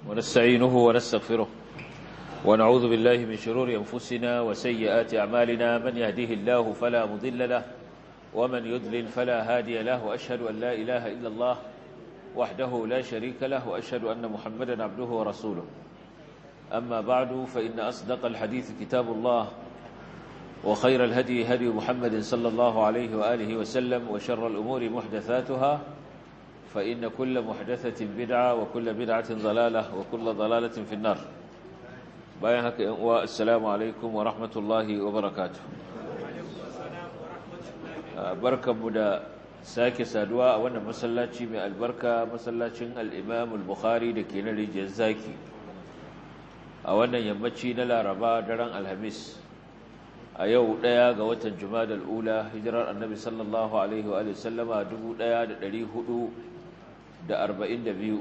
ونستعينه ونستغفره ونعوذ بالله من شرور أنفسنا وسيئات أعمالنا من يهديه الله فلا مضل له ومن يضلل فلا هادي له وأشهد أن لا إله إلا الله وحده لا شريك له وأشهد أن محمدا عبده ورسوله أما بعد فإن أصدق الحديث كتاب الله وخير الهدي هدي محمد صلى الله عليه وآله وسلم وشر الأمور محدثاتها فإن كل محدثة بدعة وكل بدعة ضلالة وكل ضلالة في النار بايهك والسلام عليكم ورحمة الله وبركاته بركة مدى sake saduwa a wannan masallaci mai albarka masallacin al-Imam al-Bukhari da ke na rijiyar zaki a wannan yammaci na Laraba daren Alhamis a yau ɗaya ga watan Jumadal ula hijirar Annabi sallallahu alaihi wa sallama 1442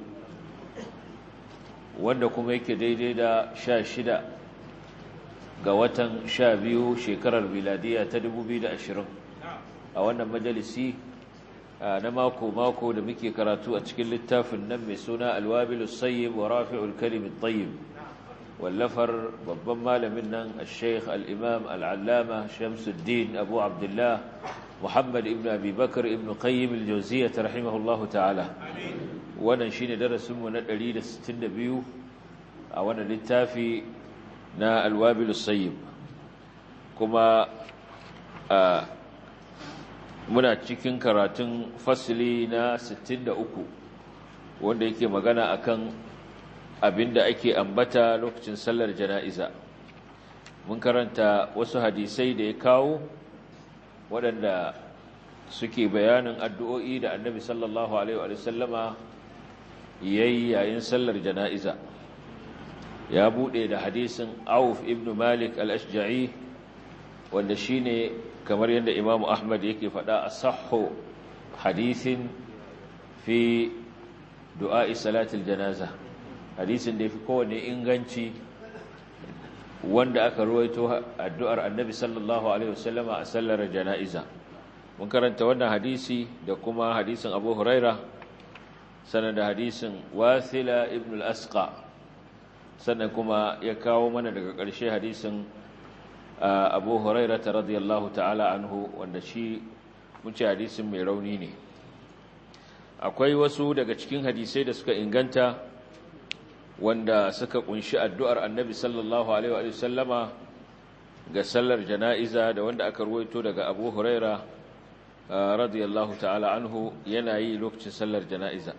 wanda kuma yake daidai da 16 ga watan 12 shekarar miladiya ta 2020 a wannan majalisi na mako-mako da muke karatu a cikin littafin nan mai suna alwabilus sayyib wa rafi'ul kalimin tayyib wallafar babban malamin nan al-sheikh al-imam al-allama shamsuddin abu abdullah muhammad ibn abi bakar ibn qayyim al-jawziyyah rahimahullahu ta'ala wannan shine darasinmu na 162 a wannan littafi na alwabilus sayyib kuma muna cikin karatun fasili na 63 wanda yake magana akan abinda ake ambata lokacin sallar jana'iza mun karanta wasu hadisai da ya kawo waɗanda suke bayanin addu'o'i da annabi sallallahu alaihi wa sallama yayi yayin sallar jana'iza ya buɗe da hadisin auf ibn malik al-ashja'i wanda shine kamar yadda imamu ahmad yake faɗa a saho hadisin fi du'a'i salatul janaza hadisin da ya fi kowane inganci wanda aka ruwaito addu'ar annabi sallallahu alaihi wasallama a sallar jana'iza mun karanta wannan hadisi da kuma hadisin abu huraira sannan da hadisin wasila ibn al-asqa sannan kuma ya kawo mana daga ƙarshe hadisin abu huraira ta radiyallahu ta'ala anhu wanda shi muce hadisin mai rauni ne akwai wasu daga cikin hadisai da suka inganta wanda suka kunshi addu'ar annabi sallallahu alaihi wa sallama ga sallar jana'iza da wanda aka ruwaito daga abu huraira radiyallahu ta'ala anhu yana yi lokacin sallar jana'iza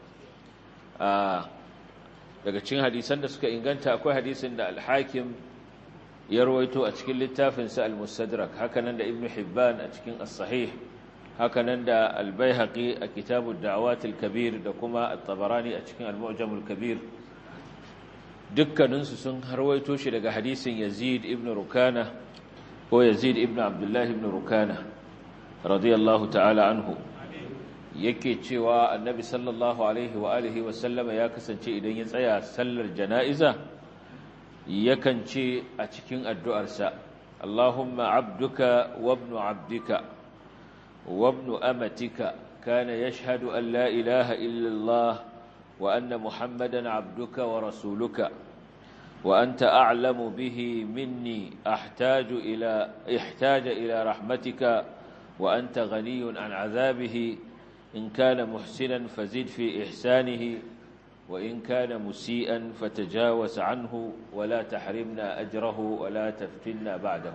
daga cikin hadisan da suka inganta akwai hadisin da alhakim ya rawaito a cikin littafinsa al-mustadrak hakanan da ibn hibban a cikin as-sahih hakanan da al-baihaqi a kitabud da'awat al-kabir da kuma at-tabarani a cikin al-mu'jam al-kabir dukkaninsu sun rawaito shi daga hadisin yazid ibn rukana ko yazid ibn abdullah ibn rukana radiyallahu ta'ala anhu yake cewa annabi sallallahu alaihi wa alihi wa sallama ya kasance idan ya tsaya sallar jana'iza yakan ce a cikin addu'arsa, Allahumma abduka wabnu abdika, wabnu amatika, kana ya shahadu an la ilaha illallah wa anna Muhammadan abduka wa rasuluka, wa an ta'alamu bihi minni ihtaja ila rahmatika wa an ta ganiyun an azabihi in kana muhsinan fazid fi ihsanihi وإن كان مسيئا فتجاوز عنه ولا تحرمنا أجره ولا تفتنا بعده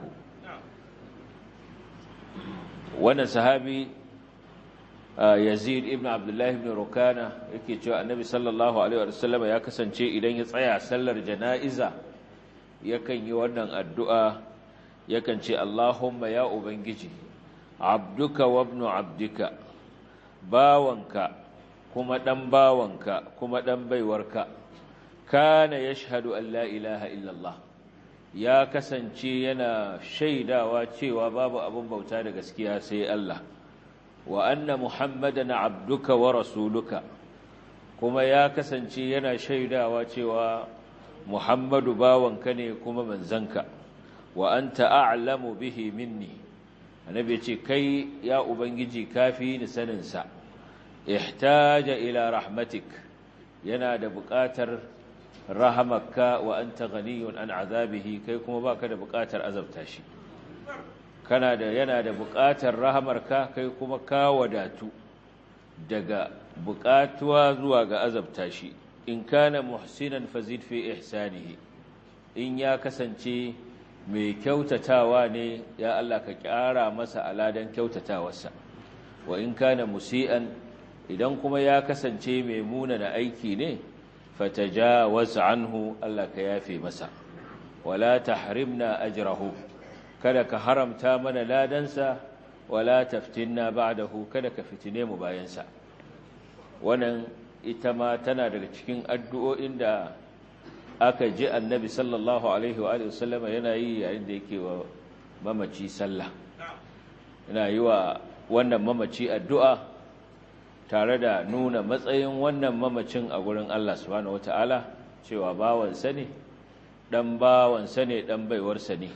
وانا صحابي يزيد ابن عبد الله بن ركانة yake cewa annabi sallallahu alaihi wasallam ya kasance idan ya tsaya sallar janaiza yakan yi wannan addu'a yakan ce Allahumma ya ubangiji abduka wa ibnu abdika bawanka kuma ɗan bawanka kuma ɗan baiwarka kana ya shahadu an la ilaha illallah ya kasance yana shaidawa cewa babu abin bauta da gaskiya sai Allah wa anna muhammadan abduka wa rasuluka kuma ya kasance yana shaidawa cewa muhammadu bawanka ne kuma manzanka wa anta a'lamu bihi minni annabi ce kai ya ubangiji kafi ni saninsa ihtaja ila rahmatik yana da buƙatar rahamaka wa anta ghaniyun an azabihi kai kuma baka da buƙatar azabta shi kana da yana da buƙatar rahamarka kai kuma ka wadatu daga buƙatuwa zuwa ga azabta shi in kana muhsinan fazid fi ihsanihi in ya kasance mai kyautatawa ne ya Allah ka ƙara masa aladan kyautatawarsa wa in kana musi'an idan kuma ya kasance mai munana aiki ne fatajawaz anhu Allah ka yafe masa wala tahrimna ajrahu kada ka haramta mana ladansa wala taftinna ba'dahu kada ka fitine mu bayansa wannan ita ma tana daga cikin addu'o'in da aka ji annabi sallallahu alaihi wa sallama yana yi yayin da yake wa mamaci sallah yana yi wa wannan mamaci addu'a tare da nuna matsayin wannan mamacin a gurin Allah subhanahu wata'ala cewa bawansa ne ɗan bawansa ne ɗan baiwarsa ne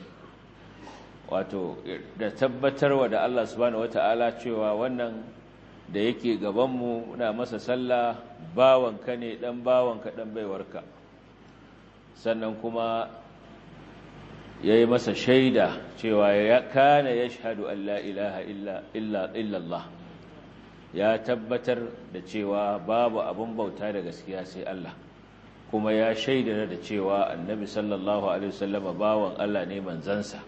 wato da tabbatarwa da Allah subhanahu wata'ala cewa wannan da yake gabanmu na masa sallah bawanka ne ɗan bawanka ɗan baiwarka sannan kuma ya yi masa shaida cewa ya kana ya shahadu Allah ilaha illallah ya tabbatar da cewa babu abin bauta da gaskiya sai Allah kuma ya shaida da cewa annabi sallallahu alaihi wasallama bawan Allah ne manzansa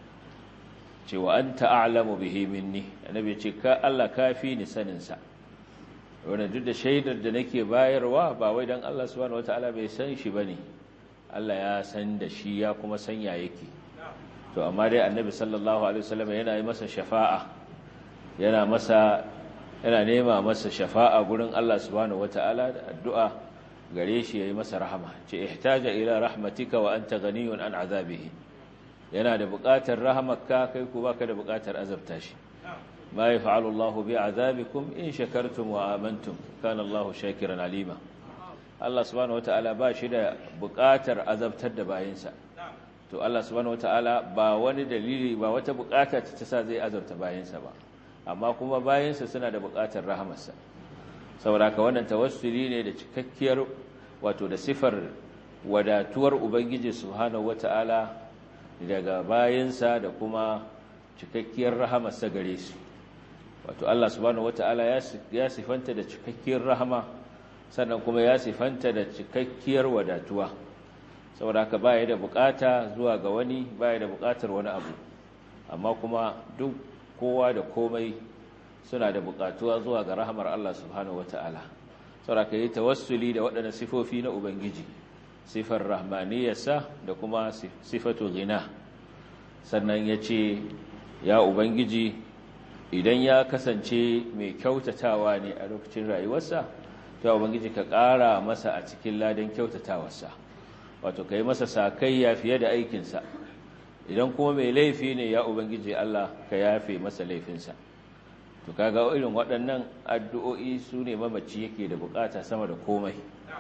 cewa anta a'lamu bihi minni annabi ce ka Allah kafi ni sanin sa wannan duk da shaidar da nake bayarwa ba wai dan Allah subhanahu wataala bai san shi bane Allah ya san da shi ya kuma sanya yake to amma dai annabi sallallahu alaihi wasallam yana yi masa shafa'a yana masa yana nema masa shafa'a gurin Allah subhanahu wataala da addu'a gare shi yayi masa rahama ce ihtaja ila rahmatika wa anta ghaniyun an azabihi yana da buƙatar rahamarka kai ku baka da buƙatar azabta shi ma yaf'alu Allahu bi azabikum in shakartum wa amantum kana Allahu shakiran alima Allah subhanahu wata'ala ba shi da buƙatar azabtar da bayinsa to Allah subhanahu wata'ala ba wani dalili ba wata buƙata ta sa zai azabta bayinsa ba amma kuma bayinsa suna da buƙatar rahamarsa saboda ka wannan tawassuli ne da cikakkiyar wato da sifar wadatuwar ubangiji subhanahu wata'ala daga bayinsa da kuma cikakkiyar rahamarsa gare su wato Allah subhanahu wata'ala ya sifanta da cikakkiyar rahama sannan kuma ya sifanta da cikakkiyar wadatuwa saboda haka baya da bukata zuwa ga wani baya da bukatar wani abu amma kuma duk kowa da komai suna da bukatuwa zuwa ga rahamar Allah subhanahu wataala saboda haka yi tawassuli da waɗannan sifofi na ubangiji sifar rahmaniyarsa da kuma sifatu ghina sannan ya ce ya ubangiji idan ya kasance mai kyautatawa ne a lokacin rayuwarsa ta ubangiji ka ƙara masa a cikin ladan kyautatawarsa wato ka yi masa sakayya fiye da aikinsa idan kuma mai laifi ne ya ubangiji Allah ka yafe masa laifinsa to kaga irin waɗannan addu'o'i su ne mamaci yake da bukata sama da komai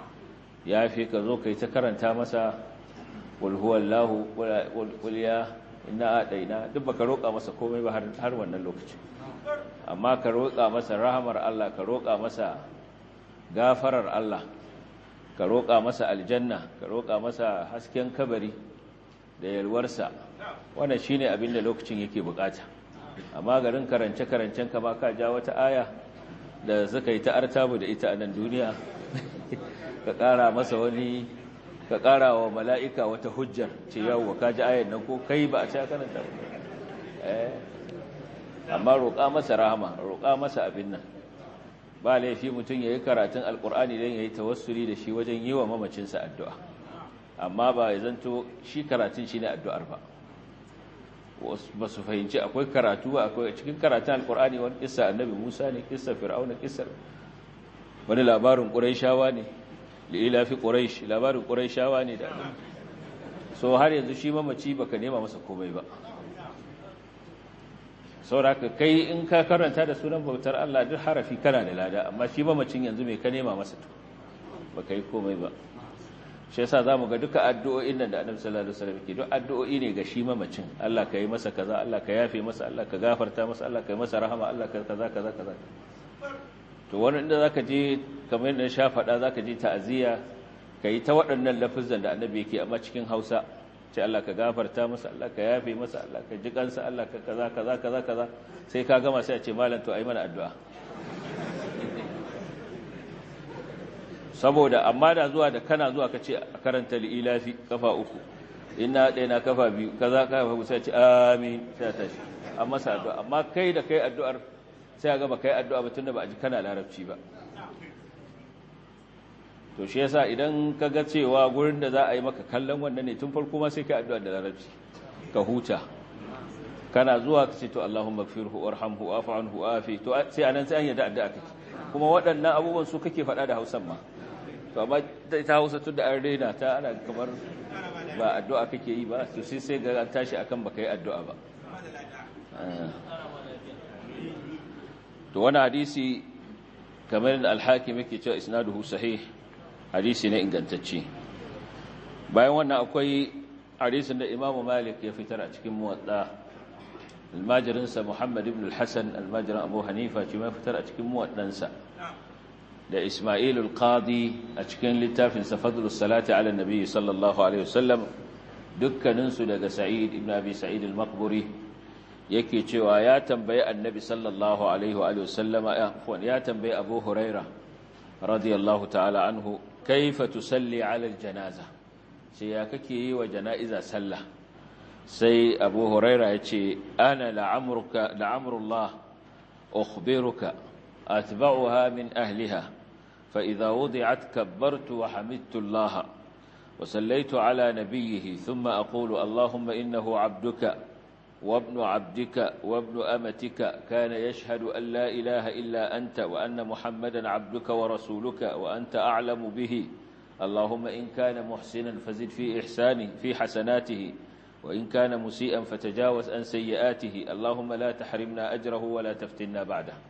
yafe ka zo ka yi ta karanta masa walhuwallahu walya ina adaina duk baka roƙa masa komai ba har wannan lokaci amma ka roƙa masa rahamar Allah ka roƙa masa gafarar Allah ka roƙa masa aljanna ka roƙa masa hasken kabari da yalwarsa wannan shine abin da lokacin yake bukata amma garin karance-karancen ka ba ka ja wata aya da suka yi ta artabu da ita a nan duniya ka ƙara masa wani ka ƙara wa mala'ika wata hujjar ce yawon ka ji ayan nan ko kai ba a ci karanta amma roƙa masa rahama roƙa masa abin nan ba laifi mutum ya yi karatun alkur'ani don ya yi tawassuli da shi wajen yi wa mamacinsa addu'a amma ba ya zanto shi karatun shi ne addu'ar ba ba su fahimci akwai karatu ba akwai cikin karatun alkur'ani wani kisa annabi musa ne kisa fir'auna kisa wani labarin ƙuraishawa ne lila fi ƙuraish labarin ƙuraishawa ne da so har yanzu shi mamaci baka nema masa komai ba sauraka kai in ka karanta da sunan bautar Allah duk harafi kana da lada amma shi mamacin yanzu mai ka nema masa to baka yi komai ba shi yasa zamu ga duka addu'o'in nan da Annabi sallallahu alaihi wasallam ke duk addu'o'i ne ga shi mamacin Allah ka yi masa kaza Allah ka yafe masa Allah ka gafarta masa Allah ka yi masa rahama Allah ka kaza kaza kaza to wani inda zaka je kamar yadda sha faɗa zaka je ta'aziyya ka yi ta waɗannan lafizan da annabi yake amma cikin hausa ce Allah ka gafarta masa Allah ka yafe masa Allah ka ji kansa Allah ka kaza kaza kaza kaza sai ka gama sai a ce malam to ai mana addu'a saboda amma da zuwa da kana zuwa ka ce a karanta li'ilafi kafa uku ina ɗaya na kafa biyu kaza kafa uku sai ce amin sai ta shi amma sa addu'a amma kai da kai addu'ar sai ga ba kai addu'a ba tunda ba a ji kana larabci ba to shi yasa idan ka ga cewa gurin da za a yi maka kallon wannan ne tun farko ma sai kai addu'a da larabci ka huta kana zuwa ka ce to Allahumma gfirhu warhamhu wa'fu anhu afi to sai anan sai an yadda addu'a kake kuma waɗannan abubuwan su kake faɗa da Hausan ma to amma ta Hausa tun da an rena ta ana kamar ba addu'a kake yi ba to sai sai ga an tashi akan baka yi addu'a ba to wani hadisi kamar da al-Hakim yake cewa isnaduhu sahih hadisi ne ingantacce bayan wannan akwai hadisin da Imam Malik ya fitar a cikin muwatta almajirinsa Muhammad ibn al-Hasan almajirin Abu Hanifa shi ma fitar a cikin muwaddansa da Ismail al-Qadi a cikin littafin sa Fadlus Salati ala Nabi sallallahu alaihi wasallam dukkanin su daga Sa'id ibn Abi Sa'id al-Maqburi yake cewa ya tambayi Annabi sallallahu alaihi wa sallama ya tambayi Abu Huraira radiyallahu ta'ala anhu kaifa tusalli ala al-janaza sai ya kake yi wa jana'iza sallah sai abu huraira ya ce ana la'amurullah ukhbiruka atba'uha min ahliha fa idza wudi'at kabbartu wa hamidtu Allah wa sallaitu ala nabiyhi thumma aqulu allahumma innahu 'abduka wa ibnu 'abdika wa ibnu amatika kana yashhadu an la ilaha illa anta wa anna muhammadan 'abduka wa rasuluka wa anta a'lamu bihi اللهم إن كان محسنا فزد في إحسانه في حسناته وإن كان مسيئا فتجاوز عن سيئاته اللهم لا تحرمنا أجره ولا تفتنا بعده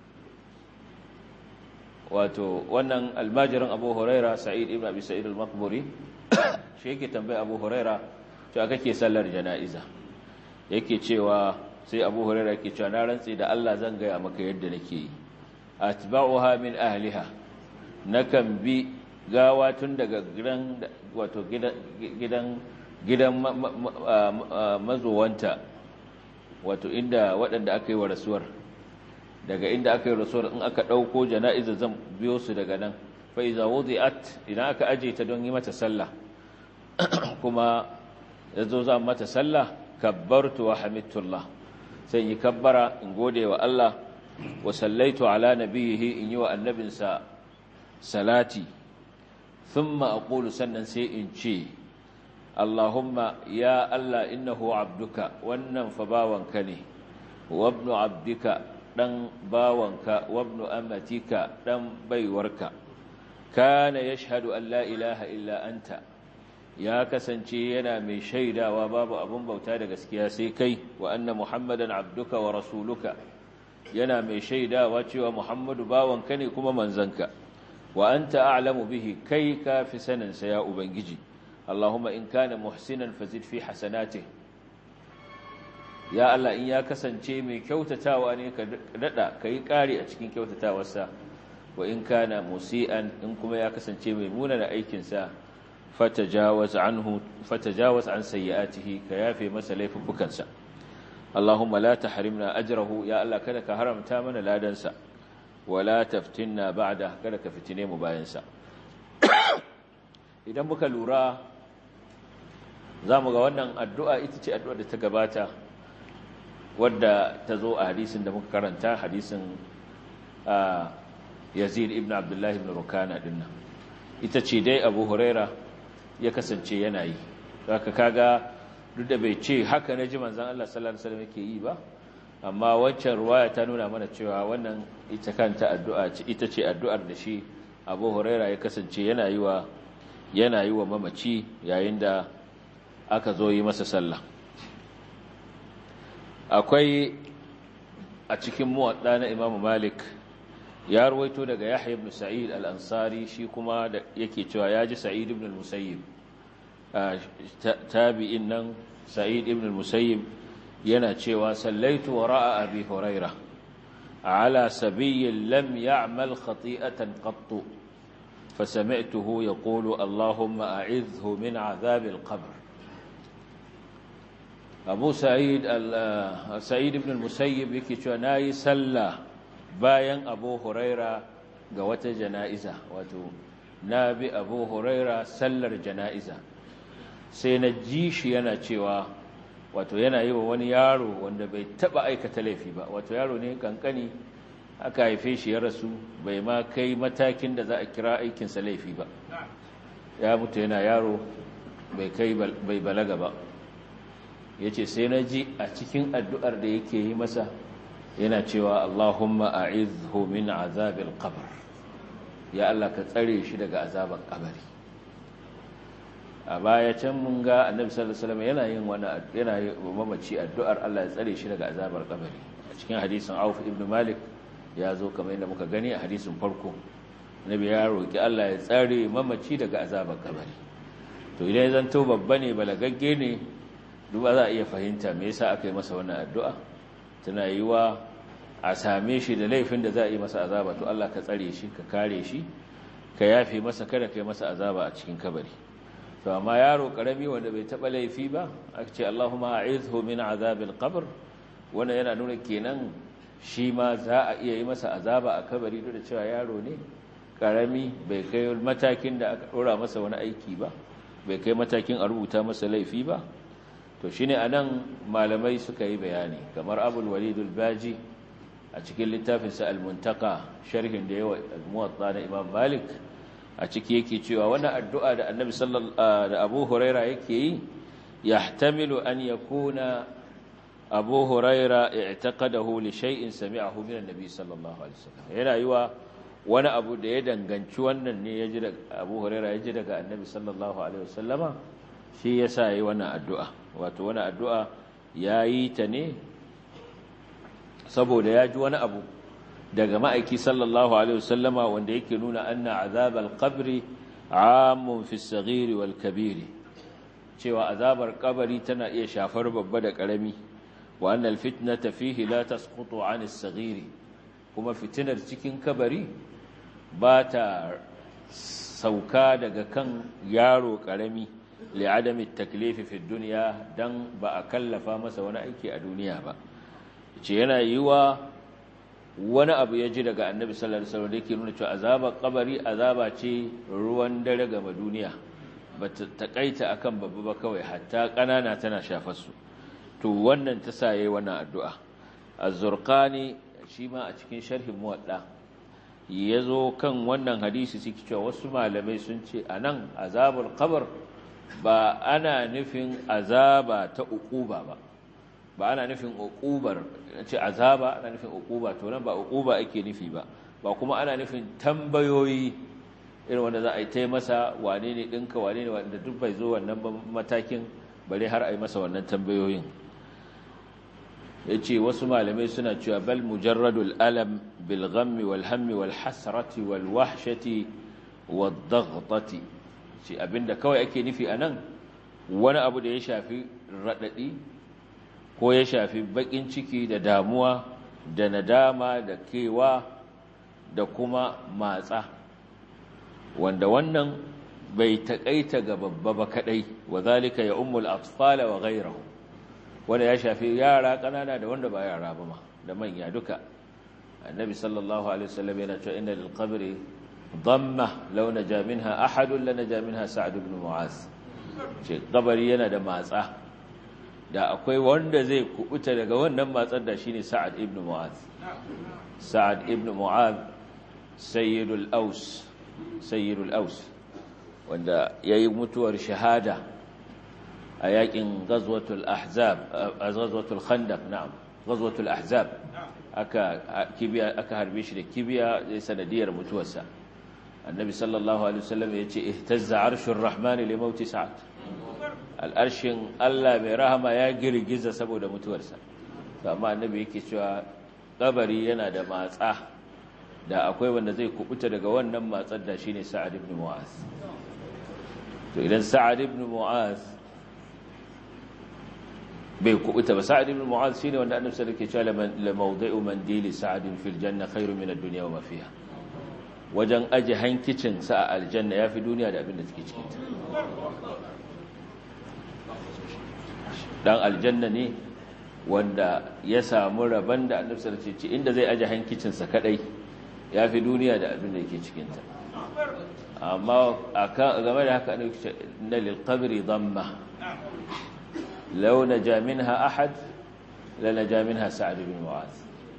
wato wannan almajirin abu huraira sa'id ibn abi sa'id al-maqburi shi yake tambaye abu huraira cewa kake sallar jana'iza yake cewa sai abu huraira yake cewa na rantsi da Allah zan gaya maka yadda nake yi atba'uha min ahliha nakan bi gawa tun daga gidan wato gidan gidan mazuwanta wato inda waɗanda aka yi wa rasuwar daga inda aka yi rasuwar in aka ɗauko jana'iza zan biyo su daga nan fa'iza wuzi'at idan aka aje ta don yi mata sallah kuma ya zo za mata sallah kabbartu wa hamidtullah sai yi kabbara in gode wa Allah wa sallaitu ala nabiyihi in yi wa annabinsa salati thumma aqulu sannan sai in ce Allahumma ya Allah innahu abduka wannan fa bawanka ne wa ibnu abdika dan bawanka wa ibnu amatika dan baiwarka kana yashhadu an la ilaha illa anta ya kasance yana mai shaidawa babu abun bauta da gaskiya sai kai wa anna muhammadan abduka wa rasuluka yana mai shaidawa cewa muhammadu bawanka ne kuma manzanka wa anta a'lamu bihi kai ka fi saninsa ya ubangiji Allahumma in kana muhsinan fazid fi hasanatihi ya Allah in ya kasance mai kyautatawa ne ka dada kai kari a cikin kyautatawarsa wa in kana musian in kuma ya kasance mai munana aikin sa fatajawaz anhu fatajawaz an sayyi'atihi ka yafe masa laifukansa Allahumma la tahrimna ajrahu ya Allah kada ka haramta mana ladansa wala taftinna ba'da kada ka fitine mu bayan sa idan muka lura zamu ga wannan addu'a ita ce addu'ar da ta gabata wadda ta zo a hadisin da muka karanta hadisin Yazid ibn Abdullah ibn Rukana dinnan ita ce dai Abu Huraira ya kasance yana yi zaka kaga duk da bai ce haka na ji manzon Allah sallallahu alaihi wasallam yake yi ba amma wancan ruwaya ta nuna mana cewa wannan ita kanta addu'a ce ita ce addu'ar da shi Abu Huraira ya kasance yana yi wa yana yi wa mamaci yayin da aka zo yi masa sallah akwai a cikin muwadda na Imam Malik ya ruwaito daga Yahya ibn Sa'id al-Ansari shi kuma da yake cewa ya ji Sa'id ibn al-Musayyib tabi'in nan Sa'id ibn al-Musayyib yana cewa sallaitu wara'a Abi Huraira ala sabiyyin lam ya'mal khati'atan qattu فسمعته يقول اللهم أعذه من عذاب القبر أبو سعيد سعيد بن المسيب yake cewa nayi sallah bayan Abu Huraira ga wata jana'iza wato nabi Abu Huraira sallar jana'iza sai na ji shi yana cewa wato yana yi wa wani yaro wanda bai taba aikata laifi ba wato yaro ne kankani aka haife shi ya rasu bai ma kai matakin da za a kira aikinsa laifi ba ya mutu yana yaro bai kai bai balaga ba ya ce sai na ji a cikin addu'ar da yake yi masa yana cewa Allahumma a'izhu min azabil qabr ya Allah ka tsare shi daga azaban kabari a baya can mun ga annabi sallallahu alaihi wasallam yana yin wani yana yi mamaci addu'ar Allah ya tsare shi daga azabar kabari a cikin hadisin Auf ibn Malik ya zo kamar yadda muka gani a hadisin farko nabi ya roki Allah ya tsare mamaci daga azabar kabari to idan ya zanto babba ne balagagge ne duba za a iya fahimta me yasa aka yi masa wannan addu'a tana yi wa a same shi da laifin da za a yi masa azaba to Allah ka tsare shi ka kare shi ka yafe masa kada ka yi masa azaba a cikin kabari to amma yaro karami wanda bai taba laifi ba aka ce Allahumma a'izhu min azabil qabr wannan yana nuna kenan shi ma za a iya yi masa azaba a kabari duk da cewa yaro ne karami bai kai matakin da aka dora masa wani aiki ba bai kai matakin a rubuta masa laifi ba to shine anan malamai suka yi bayani kamar Abul Walid al-Baji a cikin littafinsa al-Muntaka sharhin da yawa al-Muwatta na Imam Malik a ciki yake cewa wannan addu'a da Annabi sallallahu da Abu Huraira yake yi yahtamilu an yakuna Abu Huraira i'taqadahu li shay'in sami'ahu min an-nabi sallallahu alaihi wasallam yana yiwa wani abu da ya danganci wannan ne yaji daga Abu Huraira yaji daga Annabi sallallahu alaihi wasallama shi yasa yi wannan addu'a wato wannan addu'a yayi ta ne saboda ya ji wani abu daga ma'aiki sallallahu alaihi wasallama wanda yake nuna anna azabal qabri amun fi saghiri wal kabiri cewa azabar kabari tana iya shafar babba da karami wa annal fitnata fihi la tasqutu an as-saghiri kuma fitinar cikin kabari ba ta sauka daga kan yaro karami li'adami at-taklifi fi dunya dan ba a kallafa masa wani aiki a duniya ba ce yana yiwa wani abu ya ji daga annabi sallallahu alaihi wasallam da yake nuna cewa azabar kabari azaba ce ruwan dare ga duniya ba ta takaita akan babba ba kawai hatta kanana tana shafar su to wannan ta saye wannan addu'a az-zurqani shi ma a cikin sharhin muwadda yazo kan wannan hadisi suke cewa wasu malamai sun ce anan azabul qabr ba ana nufin azaba ta uquba ba ba ana nufin uqubar ce azaba ana nufin uquba to nan ba uquba ake nufi ba ba kuma ana nufin tambayoyi irin wanda za a yi ta masa wane ne ɗinka wane ne wanda duk bai zo wannan matakin bare har a yi masa wannan tambayoyin ya ce wasu malamai suna cewa bal mujarradul alam bil ghammi wal hammi wal hasrati wal wahshati wad daghtati ce abinda kawai ake nufi anan wani abu da ya shafi radadi ko ya shafi bakin ciki da damuwa da nadama da kewa da kuma matsa wanda wannan bai taƙaita ga babba ba kadai wa zalika ya ummul atfala wa ghayruhu wanda ya shafi yara kanana da wanda ba yara ba ma da manya duka annabi sallallahu alaihi wasallam yana cewa inna lil qabri dhamma law naja minha ahadun lanaja minha sa'd ibn mu'az ce kabari yana da matsa da akwai wanda zai kubuta daga wannan matsar da shine Sa'ad ibn Mu'adh Sa'ad ibn Mu'adh sayyidul Aus sayyidul Aus wanda yayi mutuwar shahada a yakin ghazwatul ahzab ghazwatul khandaq na'am ghazwatul ahzab aka kibiya aka harbe shi da kibiya zai sanadiyar mutuwarsa annabi sallallahu alaihi wasallam yace ihtazza arshur rahmani li mauti sa'ad al'arshin Allah mai rahama ya girgiza saboda mutuwarsa amma annabi yake cewa kabari yana da matsa da akwai wanda zai kubuta daga wannan matsar da shine Sa'ad ibn Mu'az to idan Sa'ad ibn Mu'az bai kubuta ba Sa'ad ibn Mu'az shine wanda annabi sallallahu alaihi wasallam yake cewa la mawdi'u mandili Sa'ad fil janna khairu min ad-dunya wa ma fiha wajen aje hankicin sa a aljanna ya fi duniya da abin da take cikinta dan aljanna ne wanda ya samu rabon da annabi sallallahu alaihi wasallam inda zai aje hankicin sa kadai ya fi duniya da abin da yake cikinta amma game da haka na lilkabiri zamma lau na jaminha ahad la na jaminha sa'ad bin mu'az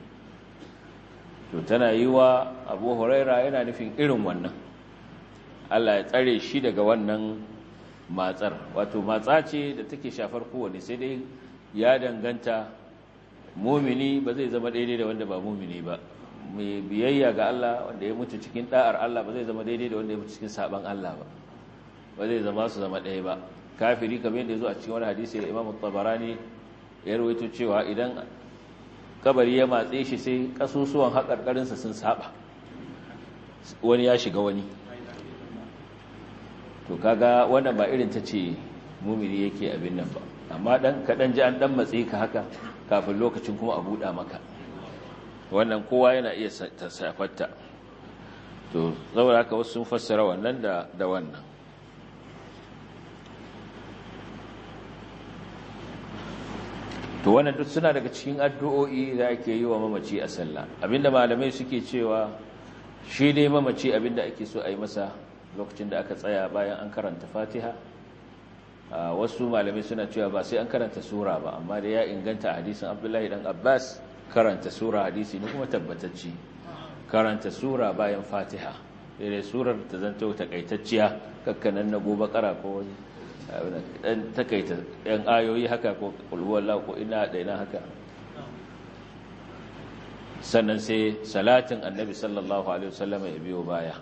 to tana yi wa abu huraira yana nufin irin wannan Allah ya tsare shi daga wannan matsar wato matsa ce da take shafar kowane sai dai ya danganta mumini ba zai zama daidai da wanda ba mumini ba mai biyayya ga Allah wanda ya mutu cikin da'ar Allah ba zai zama daidai da wanda ya mutu cikin saban Allah ba ba zai zama su zama ɗaya ba kafiri kamar yadda ya zo a cikin wani hadisi da Imam Tabarani ya rawaito cewa idan kabari ya matse shi sai kasusuwan haƙarƙarinsa sun saba wani ya shiga wani to kaga wannan ba irin ta ce mumini yake abin nan ba amma dan kaɗan ji an dan matse ka haka kafin lokacin kuma a buɗa maka wannan kowa yana iya safatta to saboda haka wasu sun fassara wannan da da wannan to wannan duk suna daga cikin addu'o'i da ake yi wa mamaci a sallah abinda malamai suke cewa shi dai mamaci abinda ake so a yi masa lokacin da aka tsaya bayan an karanta fatiha wasu malamai suna cewa ba sai an karanta sura ba amma da ya inganta hadisin abdullahi dan abbas karanta sura hadisi ne kuma tabbatacci karanta sura bayan fatiha sai surar ta zanto takaitacciya kakkanan na gobe kara ko wani dan takaita yan ayoyi haka ko kulhuwallahu ko ina da ina haka sannan sai salatin annabi sallallahu alaihi wasallam ya biyo baya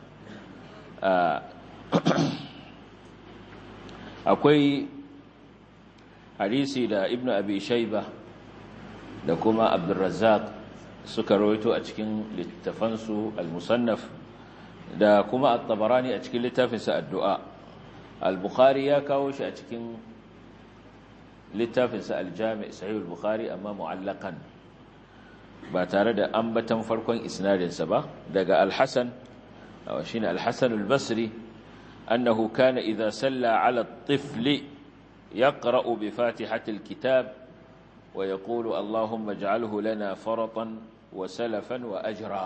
akwai hadisi da ibnu abi shayba da kuma abdurrazzaq suka rawaito a cikin littafansu al-musannaf da kuma at-tabarani a cikin littafinsa addu'a al-bukhari ya kawo shi a cikin littafinsa al-jami' sahih al-bukhari amma mu'allaqan ba tare da ambatan farkon isnadinsa ba daga al-hasan shine al-hasan al-basri annahu kana idha salla 'ala at-tifli yaqra'u bi fatihati al-kitab ويقول اللهم اجعله لنا فرطا وسلفا وأجرا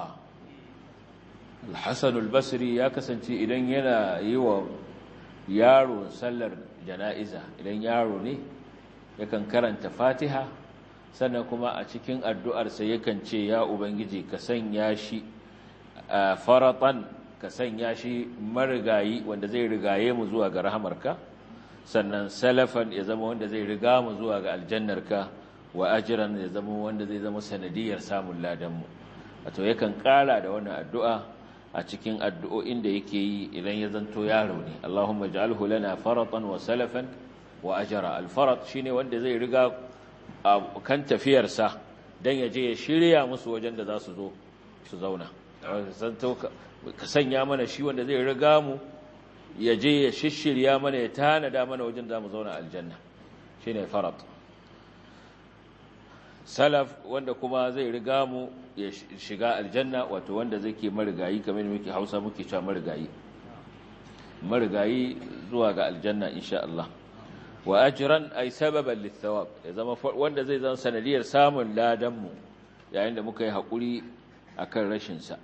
الحسن البصري يا كسنتي idan yana yi wa yaro sallar jana'iza idan yaro ne yakan karanta Fatiha sannan kuma a cikin addu'arsa yakan ce ya ubangiji ka sanya shi faratan ka sanya shi marigayi wanda zai rigaye mu zuwa ga rahamarka sannan salafan ya zama wanda zai riga mu zuwa ga aljannarka wa ajiran ya zama wanda zai zama sanadiyar samun ladanmu wato yakan kara da wannan addu'a a cikin addu'o'in da yake yi idan ya zanto yaro ne Allahumma ij'alhu lana faratan wa salafan wa ajra al-farat shine wanda zai riga kan tafiyarsa dan ya je ya shirya musu wajen da za su zo su zauna zanto ka sanya mana shi wanda zai riga mu ya je ya shishirya mana ya tanada mana wajen da mu zauna aljanna shine farat salaf wanda kuma zai riga mu ya shiga aljanna wato wanda zai ke marigayi kamar muke hausa muke cewa marigayi marigayi zuwa ga aljanna insha Allah wa ajran ay sababan lithawab ya zama wanda zai zama sanadiyar samun ladan mu yayin da muka yi hakuri akan rashin sa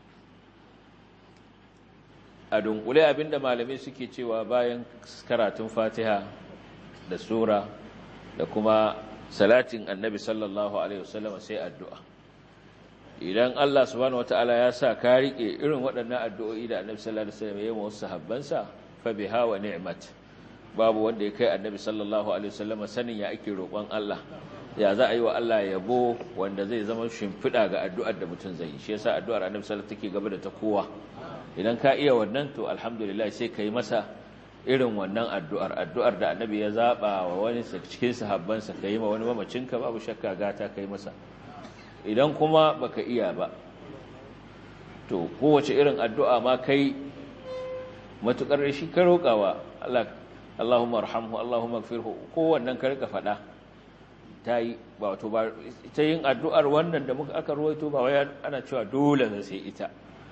a dunkule abinda malamai suke cewa bayan karatun Fatiha da sura da kuma salatin annabi sallallahu alaihi wasallam sai addu'a idan Allah subhanahu wataala ya sa ka rike irin waɗannan addu'o'i da annabi sallallahu alaihi wasallam ya yi wa sahabbansa fa biha wa ni'mat babu wanda ya kai annabi sallallahu alaihi wasallam sanin ya ake roƙon Allah ya za a yi wa Allah yabo wanda zai zama shimfiɗa ga addu'ar da mutum zai yi shi yasa addu'ar annabi sallallahu alaihi wasallam take gaba da ta kowa idan ka iya wannan to alhamdulillah sai ka yi masa irin wannan addu'ar addu'ar da annabi ya zaɓa wa wani cikin sahabbansa ka yi ma wani mamacinka babu shakka gata ka yi masa idan kuma baka iya ba to kowace irin addu'a ma kai matuƙar shi ka roƙawa Allah Allahumma arhamhu Allahumma gfirhu kowannan ka rika faɗa ta yi ba wato ba ta yin addu'ar wannan da muka aka ruwaito ba wai ana cewa dole sai ita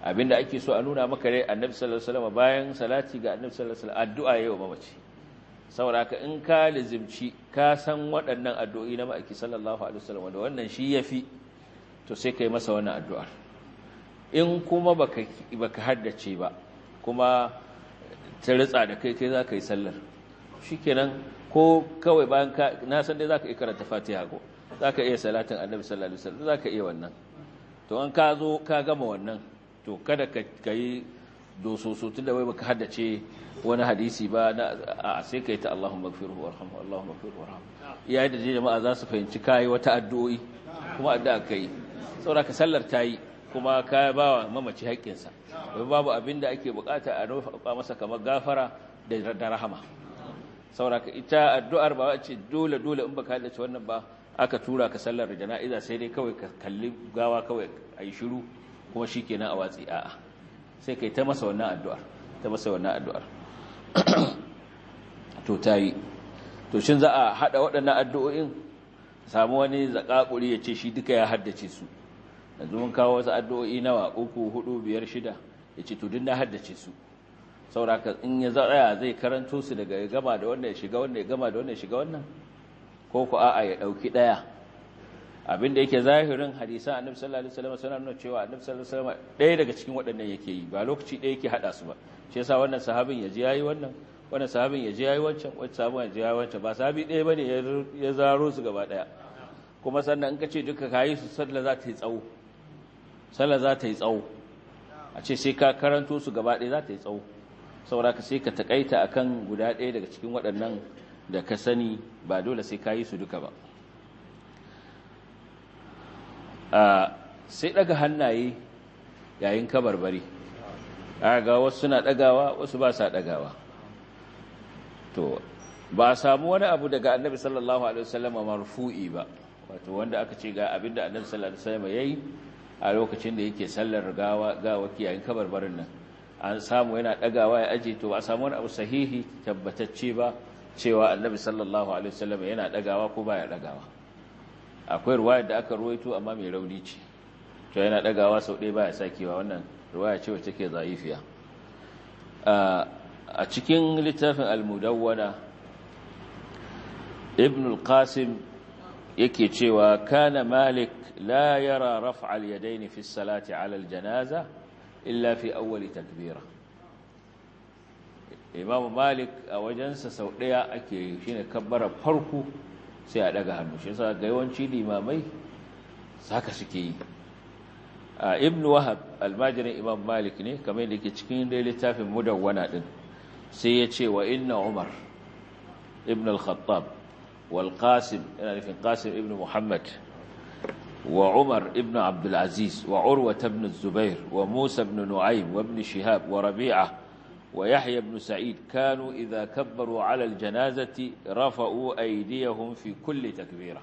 abinda ake so a nuna maka dai annabi sallallahu alaihi wasallam bayan salati ga annabi sallallahu alaihi wasallam addu'a yayi wa mamaci saboda haka in ka lizimci ka san waɗannan addu'o'i na ma'aiki sallallahu alaihi wasallam da wannan shi yafi to sai kai masa wannan addu'ar in kuma baka baka haddace ba kuma ta ritsa da kai kai zaka yi sallar shikenan ko kawai bayan ka na san dai zaka iya karanta Fatiha ko zaka iya salatin annabi sallallahu alaihi wasallam zaka iya wannan to an ka zo ka gama wannan to kada ka yi dososo tunda wai baka haddace wani hadisi ba na a sai kai ta Allahumma ighfirhu warhamhu Allahumma ighfirhu warhamhu yayin da jama'a za su fahimci kai wata addu'o'i kuma addu'a kai saboda ka sallar tayi kuma ka ba wa mamaci haƙƙinsa wai babu abin da ake bukata a roƙa masa kamar gafara da rahama saboda ka ita addu'ar ba ce dole dole in baka haddace wannan ba aka tura ka sallar jana'iza sai dai kawai ka kalli gawa kawai ayi shiru kuma shikenan a watsi a'a sai kai ta masa wannan addu'ar ta masa wannan addu'ar to tayi to shin za a hada waɗannan addu'o'in samu wani zakakuri ya ce shi duka ya haddace su yanzu mun kawo wasu addu'o'i nawa uku hudu biyar shida ya ce to duk na haddace su sauraka in ya tsaya zai karanto su daga ya gama da wannan ya shiga wannan ya gama da wannan ya shiga wannan ko ku a'a ya dauki daya abinda yake zahirin hadisan annabi sallallahu alaihi wasallam suna nuna cewa annabi sallallahu alaihi wasallam daya daga cikin waɗannan yake yi ba lokaci daya yake hada su ba shi yasa wannan sahabin ya ji yayi wannan wannan sahabin ya ji yayi wancan wancan sahabin ya ji yayi wancan ba sahabi daya bane ya zaro su gaba daya kuma sannan in ka ce duka kayi su sallah za ta yi tsawo sallah za ta yi tsawo a ce sai ka karanto su gaba ɗaya za ta yi tsawo saboda ka sai ka takaita akan guda ɗaya daga cikin waɗannan da ka sani ba dole sai ka yi su duka ba sai ɗaga hannaye yayin kabarbari ga wasu suna ɗagawa wasu ba sa ɗagawa to ba a samu wani abu daga annabi sallallahu alaihi wasallam marfu'i ba wato wanda aka ce ga abinda annabi sallallahu alaihi wasallam yayi a lokacin da yake sallar gawa gawa yayin kabarbarin nan an samu yana ɗagawa ya aje to ba a samu wani abu sahihi tabbatacce ba cewa annabi sallallahu alaihi wasallam yana ɗagawa ko baya ɗagawa akwai ruwaya da aka ruwaito amma mai rauni ce to yana ɗagawa sau ɗaya baya sakewa wannan ruwaya ce wacce ke za'ifiya a cikin littafin al-mudawwana ibn al-qasim yake cewa kana malik la yara raf'a al-yadayn fi as-salati 'ala al-janaza illa fi awwal takbira imam malik a wajensa sau daya ake shine kabbara farko sai a daga hannu shi yasa ga yawanci limamai saka suke yi ibn wahab almajirin imam malik ne kamar yadda yake cikin dai littafin mudawwana din sai ya ce wa inna umar ibn al-khattab wal qasim yana nufin qasim ibn muhammad wa umar ibn abdul aziz wa urwa ibn zubair wa musa ibn nu'aym wa ibn shihab wa rabi'a wa yahya ibn sa'id kanu idha kabbaru 'ala al-janazati rafa'u aydiyahum fi kulli takbira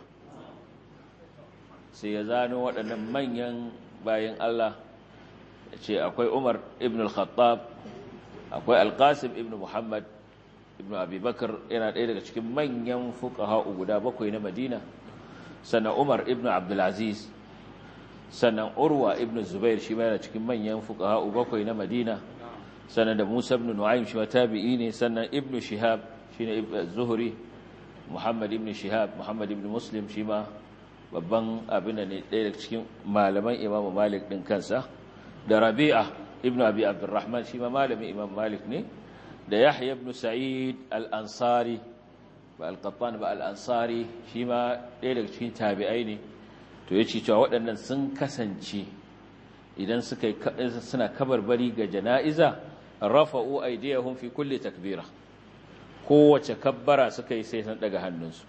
sai ya zano waɗannan manyan bayan Allah ce akwai Umar ibn al-Khattab akwai Al-Qasim ibn Muhammad ibn Abi Bakar yana ɗaya daga cikin manyan fuqaha guda bakwai na Madina sannan Umar ibn Abdul Aziz sannan Urwa ibn Zubair shi ma yana cikin manyan fuqaha bakwai na Madina sannan da Musa ibn Nu'aym shi ma tabi'i ne sannan Ibn Shihab shine Ibn Zuhri Muhammad ibn Shihab Muhammad ibn Muslim shi ma babban abin da ne ɗaya daga cikin malaman imamu malik ɗin kansa da rabi'a ibn abi abdurrahman shi ma malamin imam malik ne da yahya ibn sa'id al-ansari ba al-qattan ba al-ansari shi ma ɗaya daga cikin tabi'ai ne to yace cewa waɗannan sun kasance idan suka suna kabarbari ga jana'iza rafa'u aydiyahum fi kulli takbira kowace kabbara suka yi sai sun daga hannunsu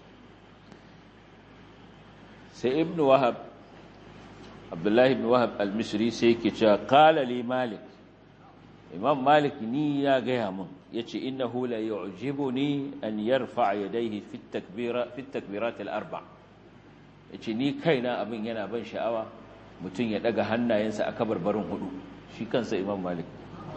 sai ibn wahab abdullahi ibn wahab al-misri sai yake cewa qala li malik imam malik ni ya gaya mun yace innahu la yu'jibuni an yarfa yadayhi fi at-takbira fi at-takbirat al-arba yace ni kaina abin yana ban sha'awa mutun ya daga hannayensa a kabarbarin hudu shi kansa imam malik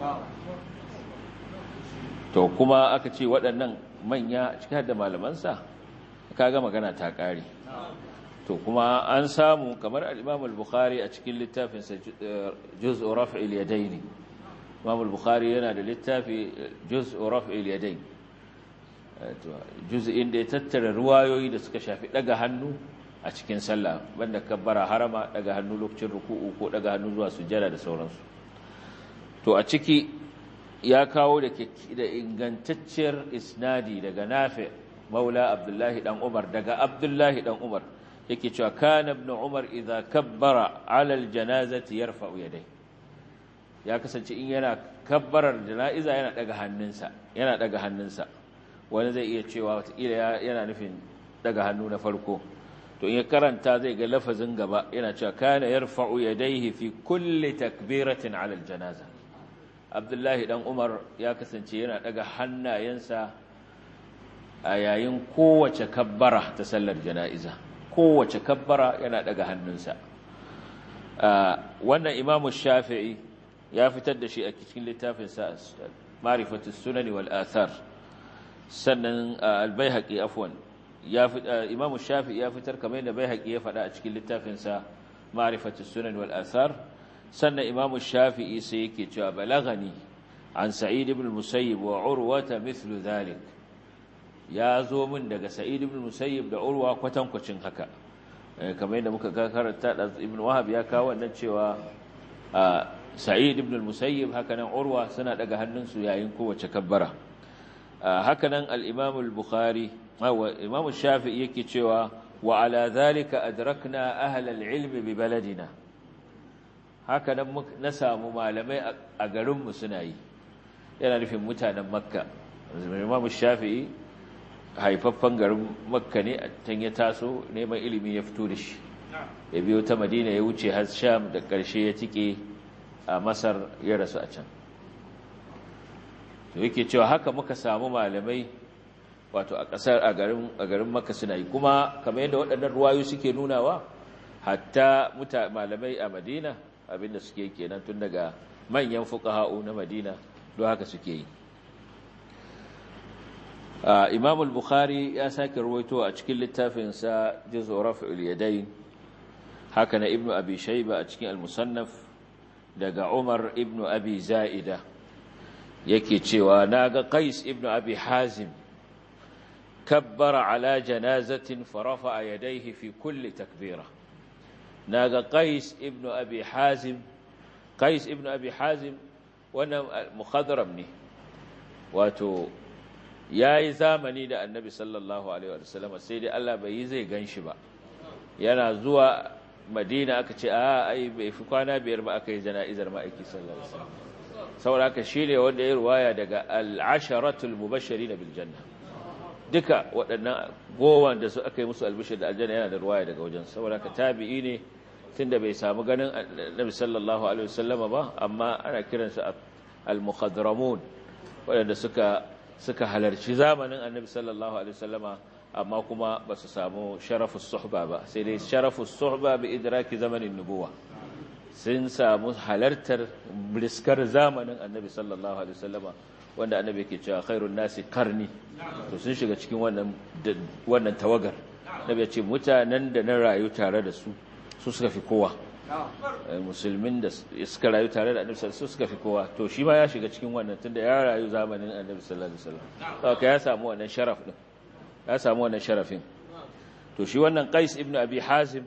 to kuma aka ce waɗannan manya cikin da malamansa kaga magana ta ƙare to to kuma an samu kamar al-Imam al-Bukhari a cikin littafinsa Juz'u Raf'il Yadayn Imam al-Bukhari yana da littafi Juz'u Raf'il Yadayn juz'in da ya tattara ruwayoyi da suka shafi daga hannu a cikin sallah banda kabbara harama daga hannu lokacin ruku'u ko daga hannu zuwa sujjada da sauransu to a ciki ya kawo da da ingantacciyar isnadi daga Nafi Maula Abdullahi dan Umar daga Abdullahi dan Umar yake cewa kana ibn Umar idza kabbara ala aljanazati yarfa'u yadayhi ya kasance in yana kabbarar jana'iza yana daga hannunsa yana daga hannunsa wani zai iya cewa watakila yana nufin daga hannu na farko to in ya karanta zai ga lafazin gaba yana cewa kana yarfa'u yadayhi fi kulli takbiratin 'ala aljanaza Abdullahi dan Umar ya kasance yana daga hannayensa a yayin kowace kabbara ta sallar jana'iza kowace kabbara yana daga hannunsa wannan Imam Shafi'i ya fitar da shi a cikin littafinsa Ma'rifatus Sunan wal Athar sannan al-Baihaqi afwan ya Imam Shafi'i ya fitar kamar yadda Baihaqi ya faɗa a cikin littafinsa Ma'rifatus Sunan wal Athar sannan Imam Shafi'i sai yake cewa balagani an Sa'id ibn Musayyib wa Urwa mithlu dhalik ya zo min daga Sa'id ibn Musayyib da Urwa kwatankwacin haka kamar yadda muka karanta da Ibn Wahab ya kawo wannan cewa Sa'id ibn Musayyib haka nan Urwa suna daga hannunsu yayin kowace kabbara haka nan al-Imam al-Bukhari Imam Shafi'i yake cewa wa ala dhalika adrakna ahla al-ilm bi baladina haka nan na samu malamai a garinmu suna yi yana nufin mutanen makka Imam Shafi'i haifaffen garin makka ne a can ya taso neman ilimi ya fito da shi ya biyo ta madina ya wuce har sham da ƙarshe ya tike a masar ya rasu a can to yake cewa haka muka samu malamai wato a ƙasar a garin makka suna yi kuma kamar yadda waɗannan ruwayu suke nunawa hatta malamai a madina abinda suke kenan tun daga manyan fuqaha'u na madina don haka suke yi Imam al-Bukhari ya sake ruwaito a cikin littafinsa Juz'u Raf'ul Yadayn haka na Ibn Abi Shayba a cikin al-Musannaf daga Umar ibn Abi Za'ida yake cewa naga Qais ibn Abi Hazim kabbara ala janazatin farafa yadayhi fi kulli takbira naga Qais ibn Abi Hazim Qais ibn Abi Hazim wannan mukhadram ne wato ya yi zamani da annabi sallallahu alaihi wasallam sai dai Allah bai yi zai gan shi ba yana zuwa madina aka ce a ai bai fi kwana biyar ba aka yi jana'izar ma'aiki sallallahu alaihi wasallam saboda haka shi ne wanda ya ruwaya daga al'asharatul mubashirin bil janna duka waɗannan gowan da su aka yi musu albishir da aljanna yana da ruwaya daga wajen saboda haka tabi'i ne tunda bai samu ganin annabi sallallahu alaihi wasallama ba amma ana kiransu al-mukhadramun waɗanda suka suka halarci zamanin annabi sallallahu alaihi wasallama amma kuma ba su samu sharafus suhba ba sai dai sharafus suhba bi idraki zamanin nubuwa sun samu halartar briskar zamanin annabi sallallahu alaihi wasallama wanda annabi ke cewa khairun nasi karni to sun shiga cikin wannan wannan tawagar nabi ya ce mutanen da na rayu tare da su su suka fi kowa musulmin da suka rayu tare da annabi sallallahu suka fi kowa to shi ma ya shiga cikin wannan tunda ya rayu zamanin annabi sallallahu alaihi wasallam saboda ya samu wannan sharaf din ya samu wannan sharafin to shi wannan Qais ibn Abi Hazim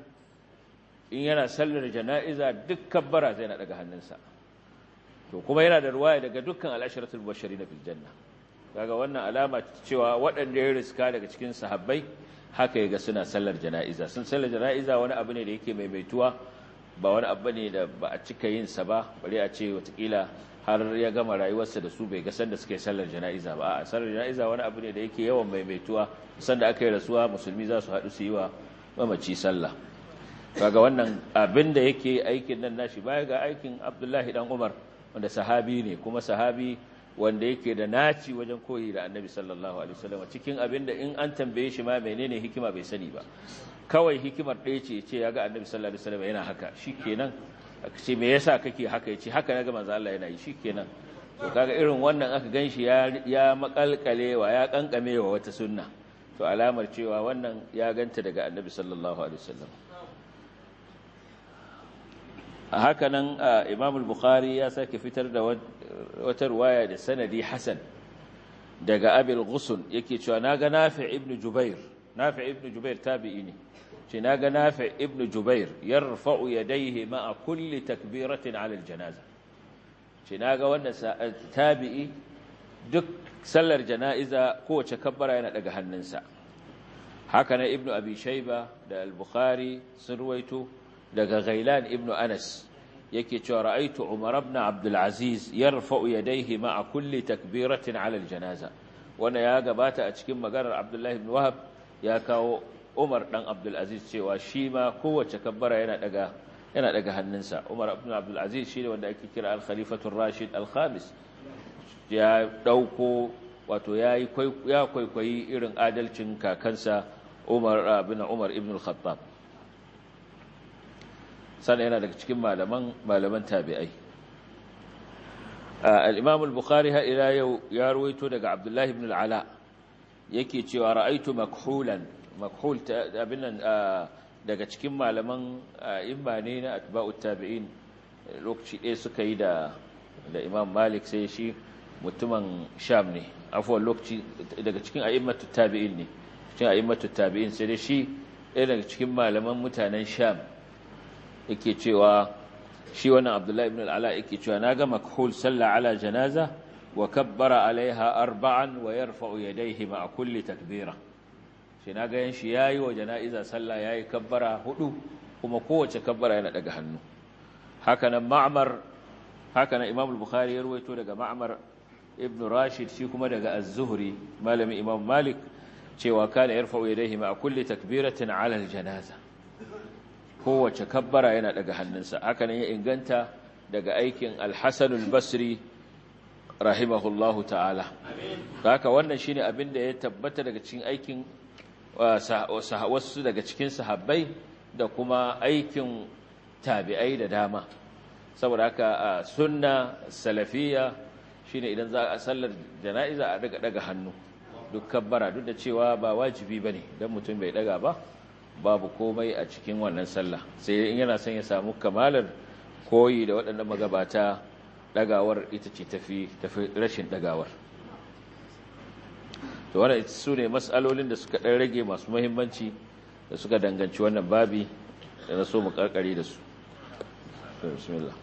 in yana sallar jana'iza dukkan bara zai na daga hannunsa to kuma yana da ruwaya daga dukkan al-ashratul mubashirin bil janna kaga wannan alama cewa waɗanda ya riska daga cikin sahabbai haka yaga suna sallar jana'iza sun sallar jana'iza wani abu ne da yake maimaituwa ba wani abu ne da ba a cika yin sa ba bari a ce watakila har ya gama rayuwarsa da su bai ga sanda suka yi sallar jana'iza ba a sallar jana'iza wani abu ne da yake yawan maimaituwa sanda aka yi rasuwa musulmi za su haɗu su yi wa mamaci sallah kaga wannan abin da yake aikin nan nashi baya ga aikin abdullahi dan umar wanda sahabi ne kuma sahabi wanda yake da naci wajen koyi da annabi sallallahu alaihi wasallam cikin abin da in an tambaye shi ma menene hikima bai sani ba kawai hikimar ɗaya ce ce ya ga annabi sallallahu alaihi wasallam yana haka shikenan aka ce me yasa kake haka yace haka naga manzo Allah yana yi shikenan to kaga irin wannan aka ganshi ya ya makalkalewa ya kankamewa wata sunna to alamar cewa wannan ya ganta daga annabi sallallahu alaihi wasallam haka nan imam al-bukhari ya sake fitar da wata ruwaya da sanadi hasan daga abil ghusun yake cewa naga nafi ibn jubair nafi ibn jubair tabi'i ne ce naga nafi ibn jubair yarfa'u yadayhi ma'a kulli takbiratin 'ala al-janaza ce naga wannan tabi'i duk sallar jana'iza kowace kabbara yana daga hannunsa haka na ibn abi shayba da al-bukhari sun ruwaito daga Ghailan ibn Anas yake cewa ra'aitu Umar ibn Abdul Aziz yarfa'u yadayhi ma'a kulli takbiratin 'ala al-janaza wanda ya gabata a cikin maganar Abdullah ibn Wahab ya kawo Umar dan Abdul Aziz cewa shi ma kowace kabbara yana daga yana daga hannunsa Umar ibn Abdul Aziz shine wanda ake kira al-Khalifatu ar-Rashid al-Khamis ya dauko wato yayi ya kwaikwayi irin adalcin kakansa Umar ibn Umar ibn al-Khattab sannan yana daga cikin malaman malaman tabi'ai al-imam al-bukhari ha ila yau ya ruwaito daga abdullahi ibn al-ala yake cewa ra'aitu makhulan makhul abinan daga cikin malaman imma ne na atba'ut tabi'in lokaci ɗaya suka yi da da imam malik sai shi mutumin sham ne afuwan lokaci daga cikin a'immatut tabi'in ne cikin a'immatut tabi'in sai dai shi ɗaya daga cikin malaman mutanen sham yake cewa shi wannan abdullahi ibn al'ala yake cewa na ga makhul salla ala janaza wa kabbara alaiha arba'an wa yarfa'u yadayhi ma'a kulli takbira shi na ga yan shi yayi wa janaiza sallah yayi kabbara hudu kuma kowace kabbara yana daga hannu haka nan ma'mar haka nan imam al-bukhari ya ruwaito daga ma'mar ibn rashid shi kuma daga az-zuhri malami imam malik cewa kana yarfa'u yadayhi ma'a kulli takbiratin ala al-janaza kowace kabbara yana daga hannunsa haka ne ya inganta daga aikin alhassanul basri rahimahullahu ta'ala haka wannan shine abin da ya tabbata daga cikin aikin wasu daga cikin sahabbai da kuma aikin tabi'ai da dama saboda haka sunna salafiya shine idan za a sallar jana'iza a daga daga hannu duk kabbara duk da cewa ba wajibi bane dan mutum bai daga ba babu komai a cikin wannan sallah sai in yana son ya samu kamalar koyi da waɗannan magabata ɗagawar ita ce tafi tafi rashin ɗagawar to wannan su ne matsalolin da suka ɗan rage masu muhimmanci da suka danganci wannan babi da na so mu karkare da su bismillah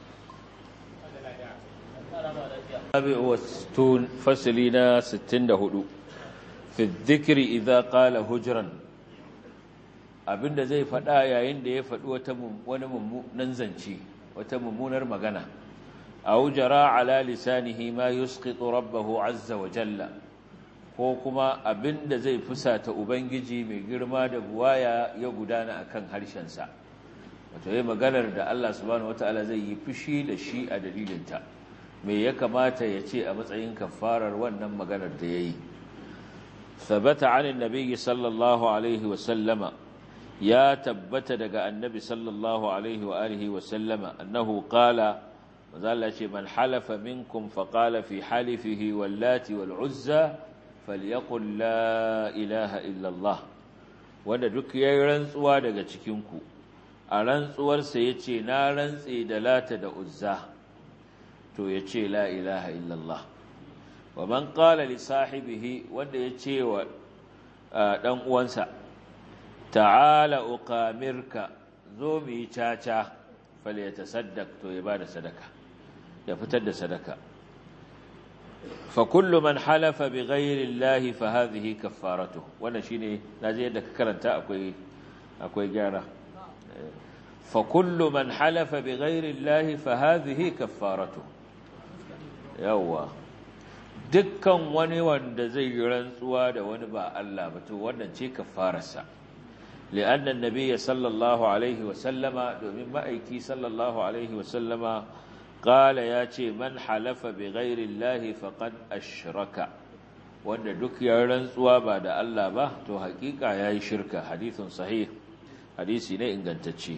babi wastun fasili na 64 fi dhikri idza qala hujran abinda zai faɗa yayin da ya faɗi wata wani mummunan zance wata mummunar magana aw jara ala lisanihi ma yusqitu rabbahu azza wa jalla ko kuma abinda zai fusata ubangiji mai girma da buwaya ya gudana akan harshen sa wato yayin maganar da Allah subhanahu wataala zai yi fushi da shi a dalilinta me ya kamata ya ce a matsayin kafarar wannan maganar da yayi ثبت عن النبي صلى الله عليه وسلم ya tabbata daga annabi sallallahu alaihi wa alihi wa sallama annahu qala mazalla ce man halafa minkum fa qala fi halifihi wallati wal uzza falyaqul la ilaha illa Allah wanda duk yayin rantsuwa daga cikin ku a rantsuwar sa yace na rantse da lata da uzza to yace la ilaha illa Allah wa man qala li sahibihi wanda yace wa dan uwansa ta'ala uqamirka zo mu yi caca fale ya tasaddaq to ya bada sadaka ya fitar da sadaka fa kullu man halafa bi ghairi llahi fa hadhihi kaffaratu wannan shine naje yadda ka karanta akwai akwai gyara fa kullu man halafa bi ghairi llahi fa hadhihi kaffaratu yawa dukkan wani wanda zai yi rantsuwa da wani ba Allah ba to wannan ce kaffararsa لأن النبي صلى الله عليه وسلم دومين مأيكي صلى الله عليه وسلم قال ياتي من حلف بغير الله فقد أشرك وأن دك يرنسوا بعد الله به تو حقيقة يا شركة حديث صحيح حديث ne ingantacce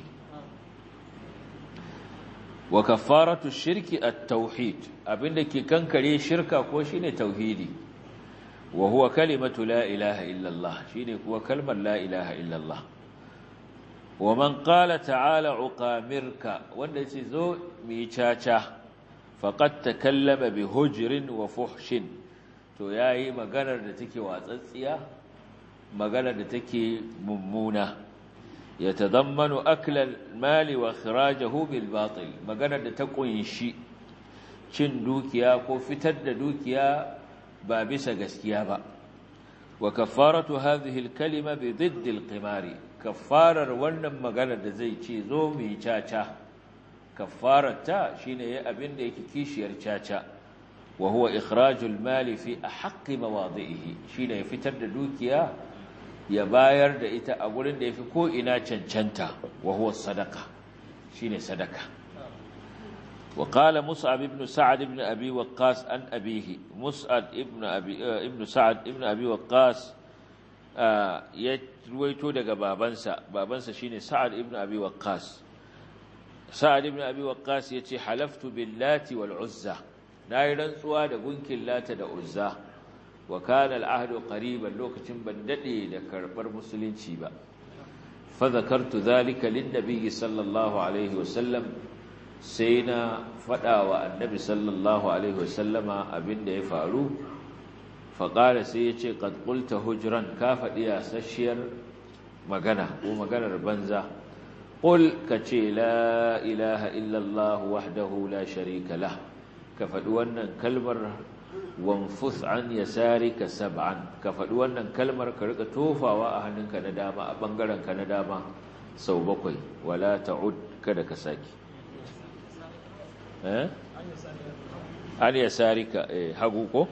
wa kafaratu shirki at-tauhid abinda ke kankare shirka ko shine tauhidi wa huwa kalimatu la ilaha illallah shine kuwa kalmar la ilaha illallah wa man qala ta'ala uqamirka wanda yace zo mi caca faqad takallama bi hujrin wa fuhshin to yayi maganar da take watsatsiya maganar da take mummuna yatadammanu akla al-mali wa ikhrajahu bil batil maganar da ta kunshi cin dukiya ko fitar da dukiya ba bisa gaskiya ba wa kaffaratu hadhihi al-kalima bi didd al-qimari kaffarar wannan maganar da zai ce zo mu yi caca kaffararta shine yayin abin da yake kishiyar caca wa huwa ikhrajul mali fi ahqqi mawadhihi shine ya fitar da dukiya ya bayar da ita a gurin da yafi ko ina cancanta wa huwa sadaqa shine sadaka wa qala mus'ab ibn sa'd ibn abi waqqas an abihi mus'ab ibn abi ibn sa'd ibn abi waqqas ya ruwaito daga babansa babansa shine sa'ad ibn abi waqqas sa'ad ibn abi waqqas yace halaftu billati wal uzza nayi rantsuwa da gunkin lata da uzza wa kana al ahdu qariban lokacin ban dade da karbar musulunci ba fa zakartu dhalika lin nabiy sallallahu alaihi wasallam sai na fada wa annabi sallallahu alaihi wasallama abinda ya faru faƙara sai ya ce ƙadƙulta hujran ka faɗi yasasshiyar magana ko maganar banza ƙul ka ce la ilaha illallah wahdahu la sharika lah ka faɗi wannan kalmar wanfus an yasarika sab'an ka faɗi wannan kalmar ka rika tofawa a hannunka na dama a ɓangarenka na dama sau bakwai wala ta'ud kada ka saki an yasarika hagu ko?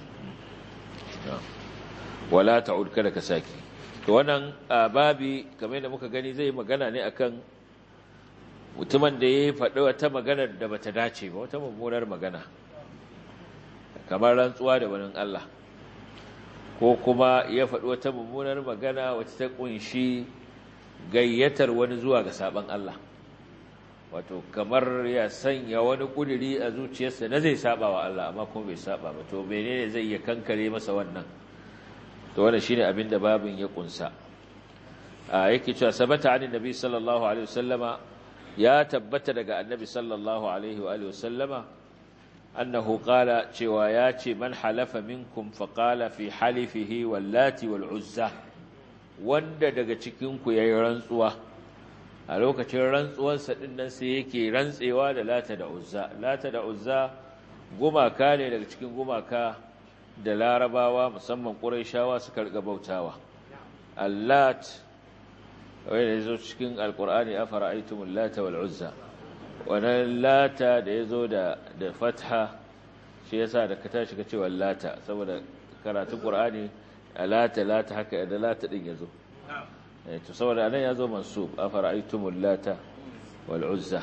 wala ta'ud kada ka saki to wannan babi kamar da muka gani zai magana ne akan mutumin da ya faɗi wata magana da bata dace ba wata mummunar magana kamar rantsuwa da wani Allah ko kuma ya faɗi wata mummunar magana wacce ta kunshi gayyatar wani zuwa ga saban Allah wato kamar ya sanya wani kuduri a zuciyarsa na zai saba wa Allah amma kuma bai saba ba to menene zai iya kankare masa wannan to wannan shine abin da babin ya kunsa a yake cewa sabata an nabi sallallahu alaihi wasallama ya tabbata daga annabi sallallahu alaihi wa alihi wasallama annahu qala cewa ya ce man halafa minkum fa qala fi halifihi wallati wal uzza wanda daga cikin ku yayi rantsuwa a lokacin rantsuwarsa ɗin nan sai yake rantsewa da lata da uzza lata da uzza gumaka ne daga cikin gumaka da larabawa musamman ƙuraishawa suka riga bautawa allat wanda ya zo cikin alƙur'ani a fara'aitumul lata wal uzza wannan lata da ya zo da fatha shi yasa da ka tashi ka ce lata saboda karatun ƙur'ani a lata lata haka da lata ɗin ya zo to saboda anan yazo mansub afara'aytumul lata wal uzza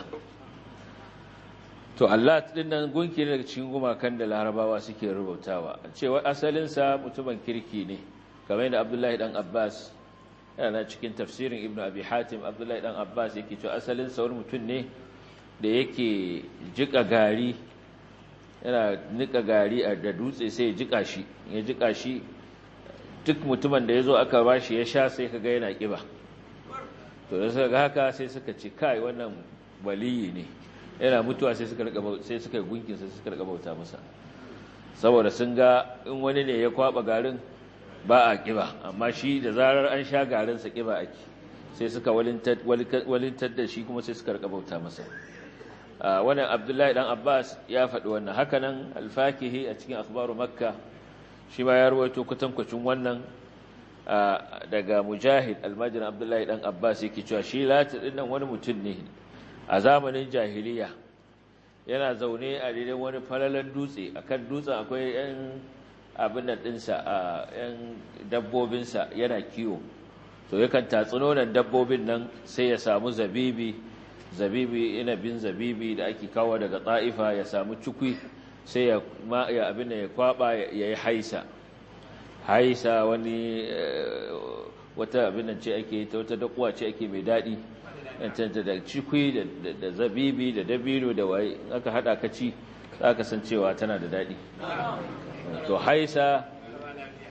to allat din nan gunki ne daga cikin gumakan da larabawa suke rubutawa cewa asalin sa mutumin kirki ne kamar da abdullahi dan abbas yana cikin tafsirin ibnu abi hatim abdullahi dan abbas yake cewa asalin sa wani mutum ne da yake jika gari yana nika gari da dutse sai ya jika shi ya jika shi duk mutumin da ya zo aka ba shi ya sha sai ka ga yana ƙiba to da suka ga haka sai suka ce kai wannan waliyi ne yana mutuwa sai suka sai suka gunkin sai suka rika bauta masa saboda sun ga in wani ne ya kwaba garin ba a ƙiba amma shi da zarar an sha garin sa ƙiba ake sai suka walintar da shi kuma sai suka rika bauta masa wannan abdullahi dan abbas ya faɗi wannan hakanan alfakihi a cikin akhbaru makka shi ma ya ruwaito kutankwacin wannan daga mujahid almajin abdullahi dan abbas yake cewa shi lati dinnan wani mutum ne a zamanin jahiliya yana zaune a daidai wani falalan dutse akan dutsen akwai yan abin nan dinsa a yan dabbobinsa yana kiwo to yakan tatsi nonon dabbobin nan sai ya samu zabibi zabibi inabin zabibi da ake kawo daga ta'ifa ya samu cikwi sai ya ya abin da ya kwaba ya yi haisa haisa wani wata abin nan ce ake ta wata dakuwa ce ake mai daɗi yantanta da cikwi da zabibi da dabino da waye aka haɗa ka ci za ka san cewa tana da daɗi to haisa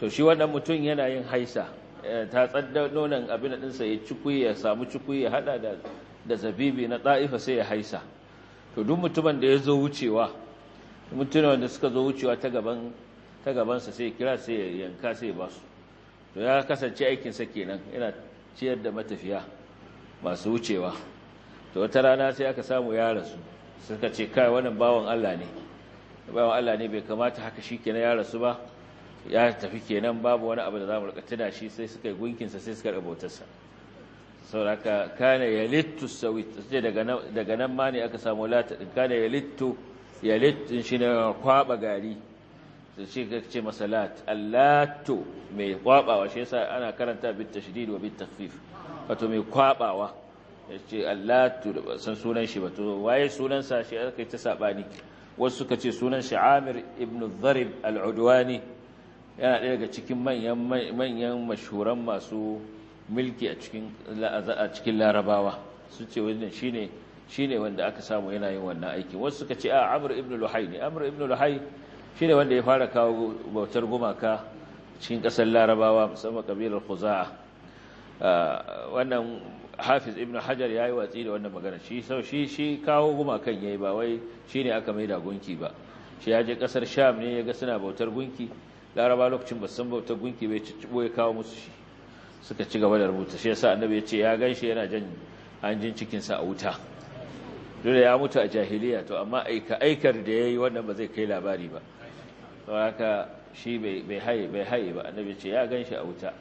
to shi wannan mutum yana yin haisa ta tsadda nonon abin ɗinsa ya cikui ya samu cikui ya hada da da zabibi na ɗa'ifa sai ya haisa to duk mutumin da ya zo wucewa mutumin da suka zo wucewa ta gaban ta gabansa sai ya kira sai ya yanka sai ya basu to ya kasance aikinsa kenan yana ciyar da matafiya masu wucewa to wata rana sai aka samu ya rasu suka ce kai wannan bawan Allah ne bawan Allah ne bai kamata haka shi kenan ya rasu ba ya tafi kenan babu wani abu da za mu rika tuna shi sai suka yi gunkinsa sai suka rubutarsa sauraka kana yalittu sawit sai daga nan daga nan ma ne aka samu lata din kana yalittu yalittu shine kwaba gari sai shi ka ce masalat allatu mai kwabawa shi yasa ana karanta bit tashdid wa bit takhfif wato mai kwabawa yace allatu san sunan shi wato waye sunan sa shi aka yi ta sabani wasu suka ce sunan shi Amir ibn Dharib al-Udwani yana ɗaya daga cikin manyan manyan mashhuran masu milki a cikin a cikin larabawa su ce wannan shine shine wanda aka samu yana yin wannan aiki wasu suka ce a Amr ibn Luhay ne Amr ibn Luhay shine wanda ya fara kawo bautar gumaka cikin ƙasar larabawa musamman kabilar Khuza'a wannan Hafiz ibn Hajar yayi watsi da wannan magana shi sau shi shi kawo gumakan yayi ba wai shine aka maida gunki ba shi ya je ƙasar Sham ne ya ga suna bautar gunki laraba lokacin ba san bautar gunki bai ciccibo ya kawo musu shi suka ci gaba da rubuta shi yasa annabi ya ce ya ganshi yana jan hanjin cikinsa a wuta dole ya mutu a jahiliya to amma aika aikar da yayi wannan ba zai kai labari ba to haka shi bai bai haye bai haye ba annabi ya ce ya ganshi a wuta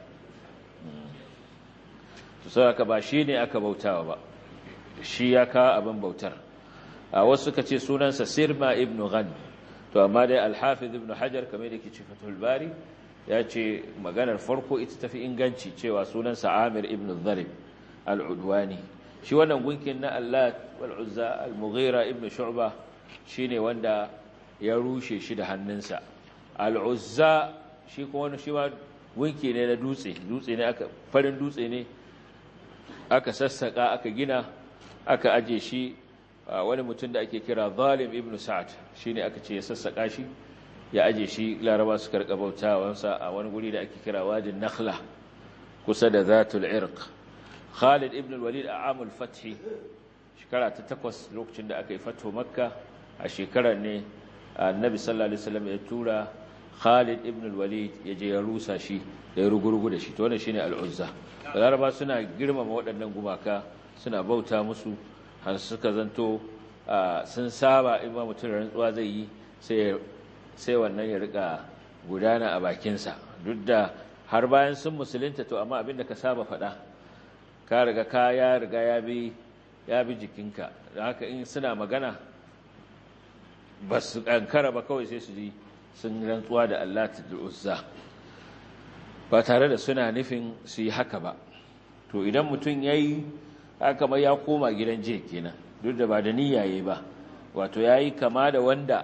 to sai haka ba shi ne aka bautawa ba shi ya kawo abin bautar a wasu suka ce sunansa sirma ibnu ghan to amma dai al-hafiz ibnu hajar kamar da ke ce fatul bari ya ce maganar farko ita tafi inganci cewa sunansa Amir ibn Dharib al-Udwani shi wannan gunkin na Allah wal Uzza al-Mughira ibn Shu'ba shine wanda ya rushe shi da hannunsa al-Uzza shi kuma wani shi ma gunki ne na dutse dutse ne aka farin dutse ne aka sassaka aka gina aka aje shi wani mutum da ake kira Zalim ibn Sa'ad shine aka ce ya sassaka shi ya aje shi laraba su karɓa bautawansa a wani guri da ake kira wajin nakhla kusa da zatul irq khalid ibn walid a amul fathi shekara ta takwas lokacin da aka yi fatho makka a shekarar ne annabi sallallahu alaihi wasallam ya tura khalid ibn walid ya je ya rusa shi ya rugurgu da shi to wannan shine al-uzza laraba suna girmama waɗannan gumaka suna bauta musu har suka zanto sun saba in ba mutum rantsuwa zai yi sai sai wannan ya rika gudana a bakinsa duk da har bayan sun musulunta to amma abinda ka saba faɗa ka riga ka ya riga ya bi ya bi jikinka don haka in suna magana ba su kankara ba kawai sai su ji sun rantsuwa da Allah ta uzza ba tare da suna nufin su yi haka ba to idan mutum ya yi haka mai ya koma gidan jiya kenan duk da ba da niyyaye ba wato ya yi kama da wanda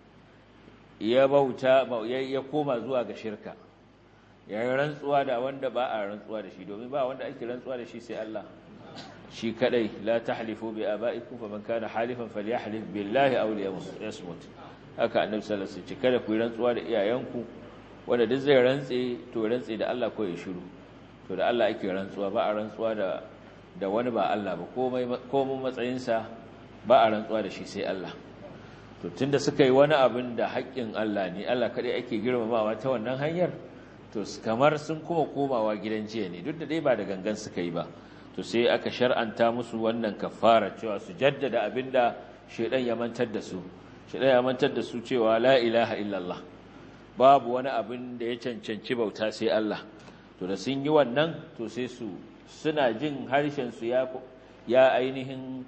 ya bauta ya koma zuwa ga shirka ya yi rantsuwa da wanda ba a rantsuwa da shi domin ba wanda ake rantsuwa da shi sai Allah shi kadai la tahlifu bi aba'ikum faman kana halifan falyahlif billahi aw liyasmut haka annabi sallallahu alaihi wasallam kada ku yi rantsuwa da iyayenku wanda duk zai rantse to rantse da Allah ko ya shiru to da Allah ake rantsuwa ba a rantsuwa da da wani ba Allah ba komai komai matsayinsa ba a rantsuwa da shi sai Allah to tunda suka yi wani abin da haƙƙin Allah ne Allah kaɗai ake girmamawa ta wannan hanyar to kamar sun kuma komawa gidan jiya ne duk da dai ba da gangan suka yi ba to sai aka shar'anta musu wannan kafara cewa su jaddada abin da shaidan ya mantar da su shaidan ya mantar da su cewa la ilaha illallah babu wani abin da ya cancanci bauta sai Allah to da sun yi wannan to sai su suna jin harshen su ya ya ainihin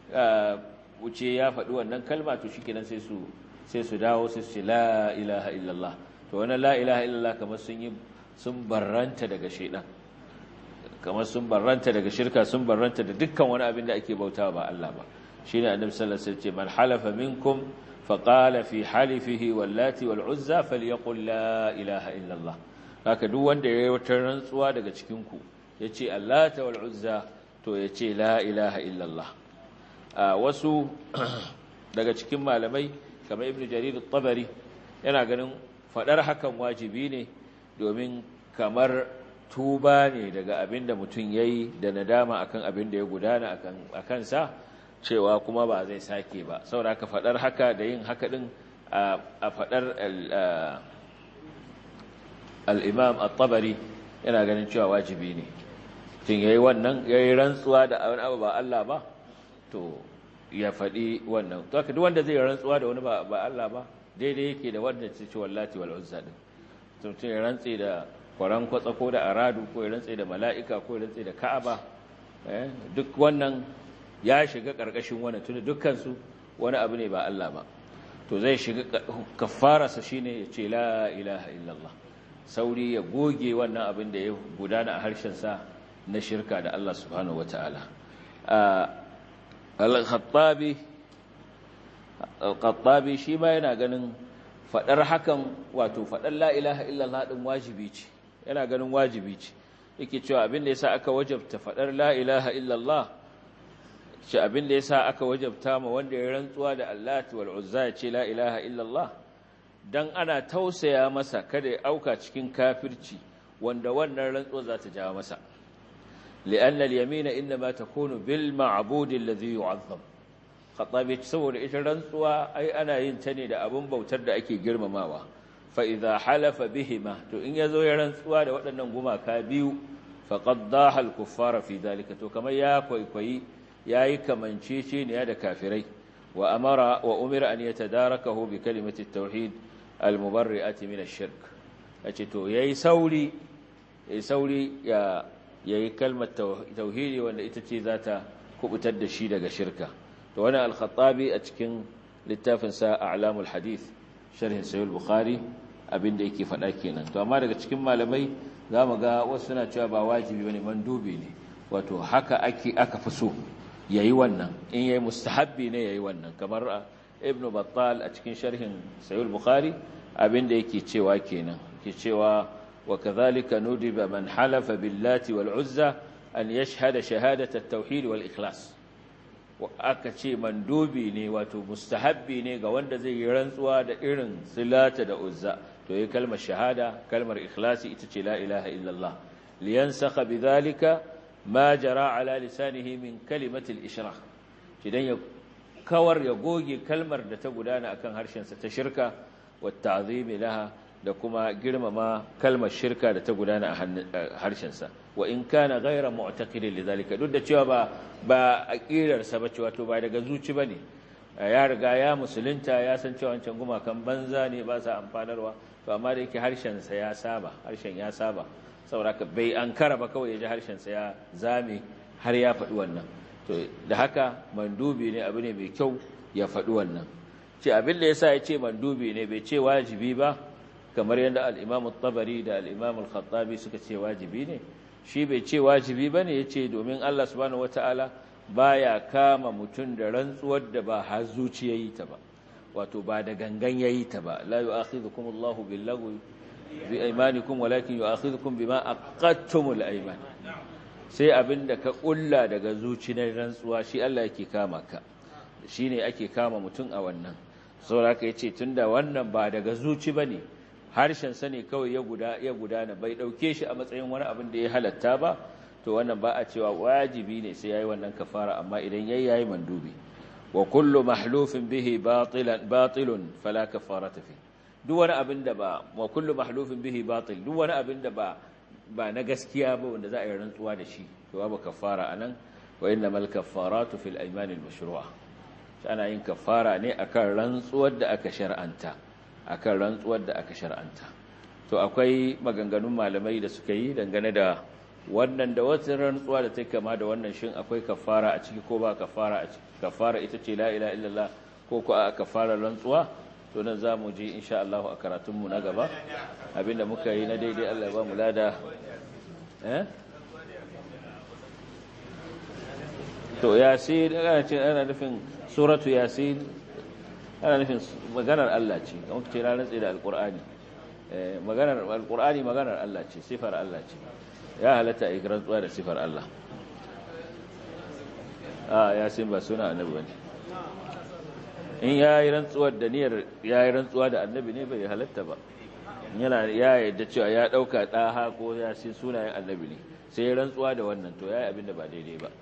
wuce ya faɗi wannan kalma to shi kenan sai su sai su dawo sai su ce la ilaha illallah to wannan la ilaha illallah kamar sun yi sun barranta daga shaidan kamar sun barranta daga shirka sun barranta da dukkan wani abin da ake bautawa ba Allah ba shine annabi sallallahu alaihi wasallam ce man halafa minkum faqala fi halifihi wallati wal uzza falyaqul la ilaha illallah haka duk wanda yayi wata rantsuwa daga cikin ku yace allata wal uzza to yace la ilaha illallah wasu daga cikin malamai kamar ibn jarir tabari yana ganin fadar hakan wajibi ne domin kamar tuba ne daga abin da mutum ya yi da nadama akan abin da ya gudana a kansa cewa kuma ba zai sake ba saboda ka faɗar haka da yin haka ɗin a faɗar al'imam al-tabari yana ganin cewa wajibi ne tun ya yi wannan ya yi rantsuwa da wani abu ba Allah ba to ya faɗi wannan to haka duk wanda zai rantsuwa da wani ba Allah ba daidai yake da wanda ce ce wallati wal uzza din tun ya rantsi da kwaran kwatsa ko da aradu ko ya rantsi da mala'ika ko ya rantsi da ka'aba duk wannan ya shiga karkashin wannan tun dukkan su wani abu ne ba Allah ba to zai shiga kafararsa shine ya ce la ilaha illallah sauri ya goge wannan abin da ya gudana a harshensa na shirka da Allah subhanahu wataala al-khattabi al-khattabi shi ma yana ganin fadar hakan wato fadar la ilaha illallah din wajibi ce yana ganin wajibi ce yake cewa abin da yasa aka wajabta fadar la ilaha illallah shi abin da yasa aka wajabta ma wanda ya rantsuwa da Allah wal Uzza ya ce la ilaha illallah dan ana tausaya masa kada ya auka cikin kafirci wanda wannan rantsuwa za ta jawo masa li'anna al-yamina inma takunu bil ma'bud alladhi yu'azzam khatabi saboda ita rantsuwa ai ana yin ta ne da abun bautar da ake girmamawa fa idza halafa bihima to in yazo ya rantsuwa da waɗannan gumaka biyu faqad daha al-kuffara fi dalika to kamar ya kwaikwayi yayi kamanceceniya da kafirai wa amara wa umira an yatadarakahu bi kalimati at-tauhid al-mubarri'ati min ash-shirk yace to yayi sauri yayi sauri ya yayi kalmar tauhidi wanda ita ce zata kubutar da shi daga shirka to wannan al-khattabi a cikin littafin sa a'lamul hadith sharhin sahih al-bukhari abinda yake faɗa kenan to amma daga cikin malamai zamu ga wasu suna cewa ba wajibi bane mandubi ne wato haka ake aka fi so yayi wannan in yayi mustahabbi ne yayi wannan kamar ibnu battal a cikin sharhin sahih al-bukhari abinda yake cewa kenan yake cewa wa kadhalika nudiba man halafa billati wal uzza an yashhada shahadat at-tauhid wal ikhlas aka ce mandubi ne wato mustahabbi ne ga wanda zai yi rantsuwa da irin silata da uzza to yi kalmar shahada kalmar ikhlasi ita ce la ilaha illallah liyansakha bidhalika ma jara ala lisanihi min kalimatil ishraq idan ya kawar ya goge kalmar da ta gudana akan harshensa ta shirka wa ta'zimi laha da kuma girmama kalmar shirka da ta gudana a harshensa wa in kana ghayra mu'taqidin lidhalika duk da cewa ba ba aqidar sa bace wato ba daga zuci bane ya riga ya musulunta ya san cewa wancan gumakan banza ne ba sa amfanarwa to amma da yake harshen sa ya saba harshen ya saba saboda bai ankara ba kawai ya ji harshen sa ya zame har ya faɗi wannan to da haka mandubi ne abu ne mai kyau ya faɗi wannan ce abin da yasa ya ce mandubi ne bai ce wajibi ba kamar yadda al-Imam tabari da al-Imam al-Khattabi suka ce wajibi ne shi bai ce wajibi bane yace domin Allah subhanahu wataala baya kama mutum da rantsuwar da ba har zuciya yi ta ba wato ba da gangan yayi ta ba la yu'akhidhukum Allahu bil-lagwi bi aymanikum walakin yu'akhidhukum bima aqadtumul ayman sai abinda ka kulla daga zuci na rantsuwa shi Allah yake kama ka shine ake kama mutum a wannan saboda haka yace tunda wannan ba daga zuci bane harshen sa ne kawai ya guda ya gudana bai dauke shi a matsayin wani abin da ya halatta ba to wannan ba a cewa wajibi ne sai yayi wannan kafara amma idan yayi yayi mandubi wa kullu mahlufin bihi batilan batilun fala kafarata fi duk wani abin da ba wa kullu mahlufin bihi batil duk wani abin da ba ba na gaskiya ba wanda za a yi rantsuwa da shi to babu kafara anan wa innamal kaffaratu fil aymanil mashru'a ana yin kafara ne akan rantsuwar da aka shar'anta akan rantsuwar da aka shar'anta to akwai maganganun malamai da suka yi dangane da wannan da wata rantsuwa da take kama da wannan shin akwai kafara a ciki ko ba kafara a ciki kafara ita ce la ilaha illallah ko ko a kafara rantsuwa to nan zamu je insha Allah a karatun mu na gaba abinda muka yi na daidai Allah ya ba mu lada eh to yasin ana ce ana nufin suratu yasin ana nufin maganar Allah ce kamar ce na rantsi da alqur'ani maganar alqur'ani maganar Allah ce sifar Allah ce ya halatta a rantsuwa da sifar Allah a yasin ba suna annabi bane in ya yi rantsuwar da niyyar ya yi rantsuwa da annabi ne bai halatta ba yana ya yadda cewa ya dauka daha ko ya sin sunayen annabi ne sai ya rantsuwa da wannan to yayi abin da ba daidai ba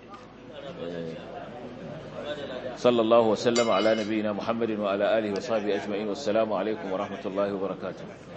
sallallahu wasallama ala nabiyina muhammadin wa ala alihi wa sahbihi ajma'in wassalamu alaikum wa rahmatullahi wa barakatuh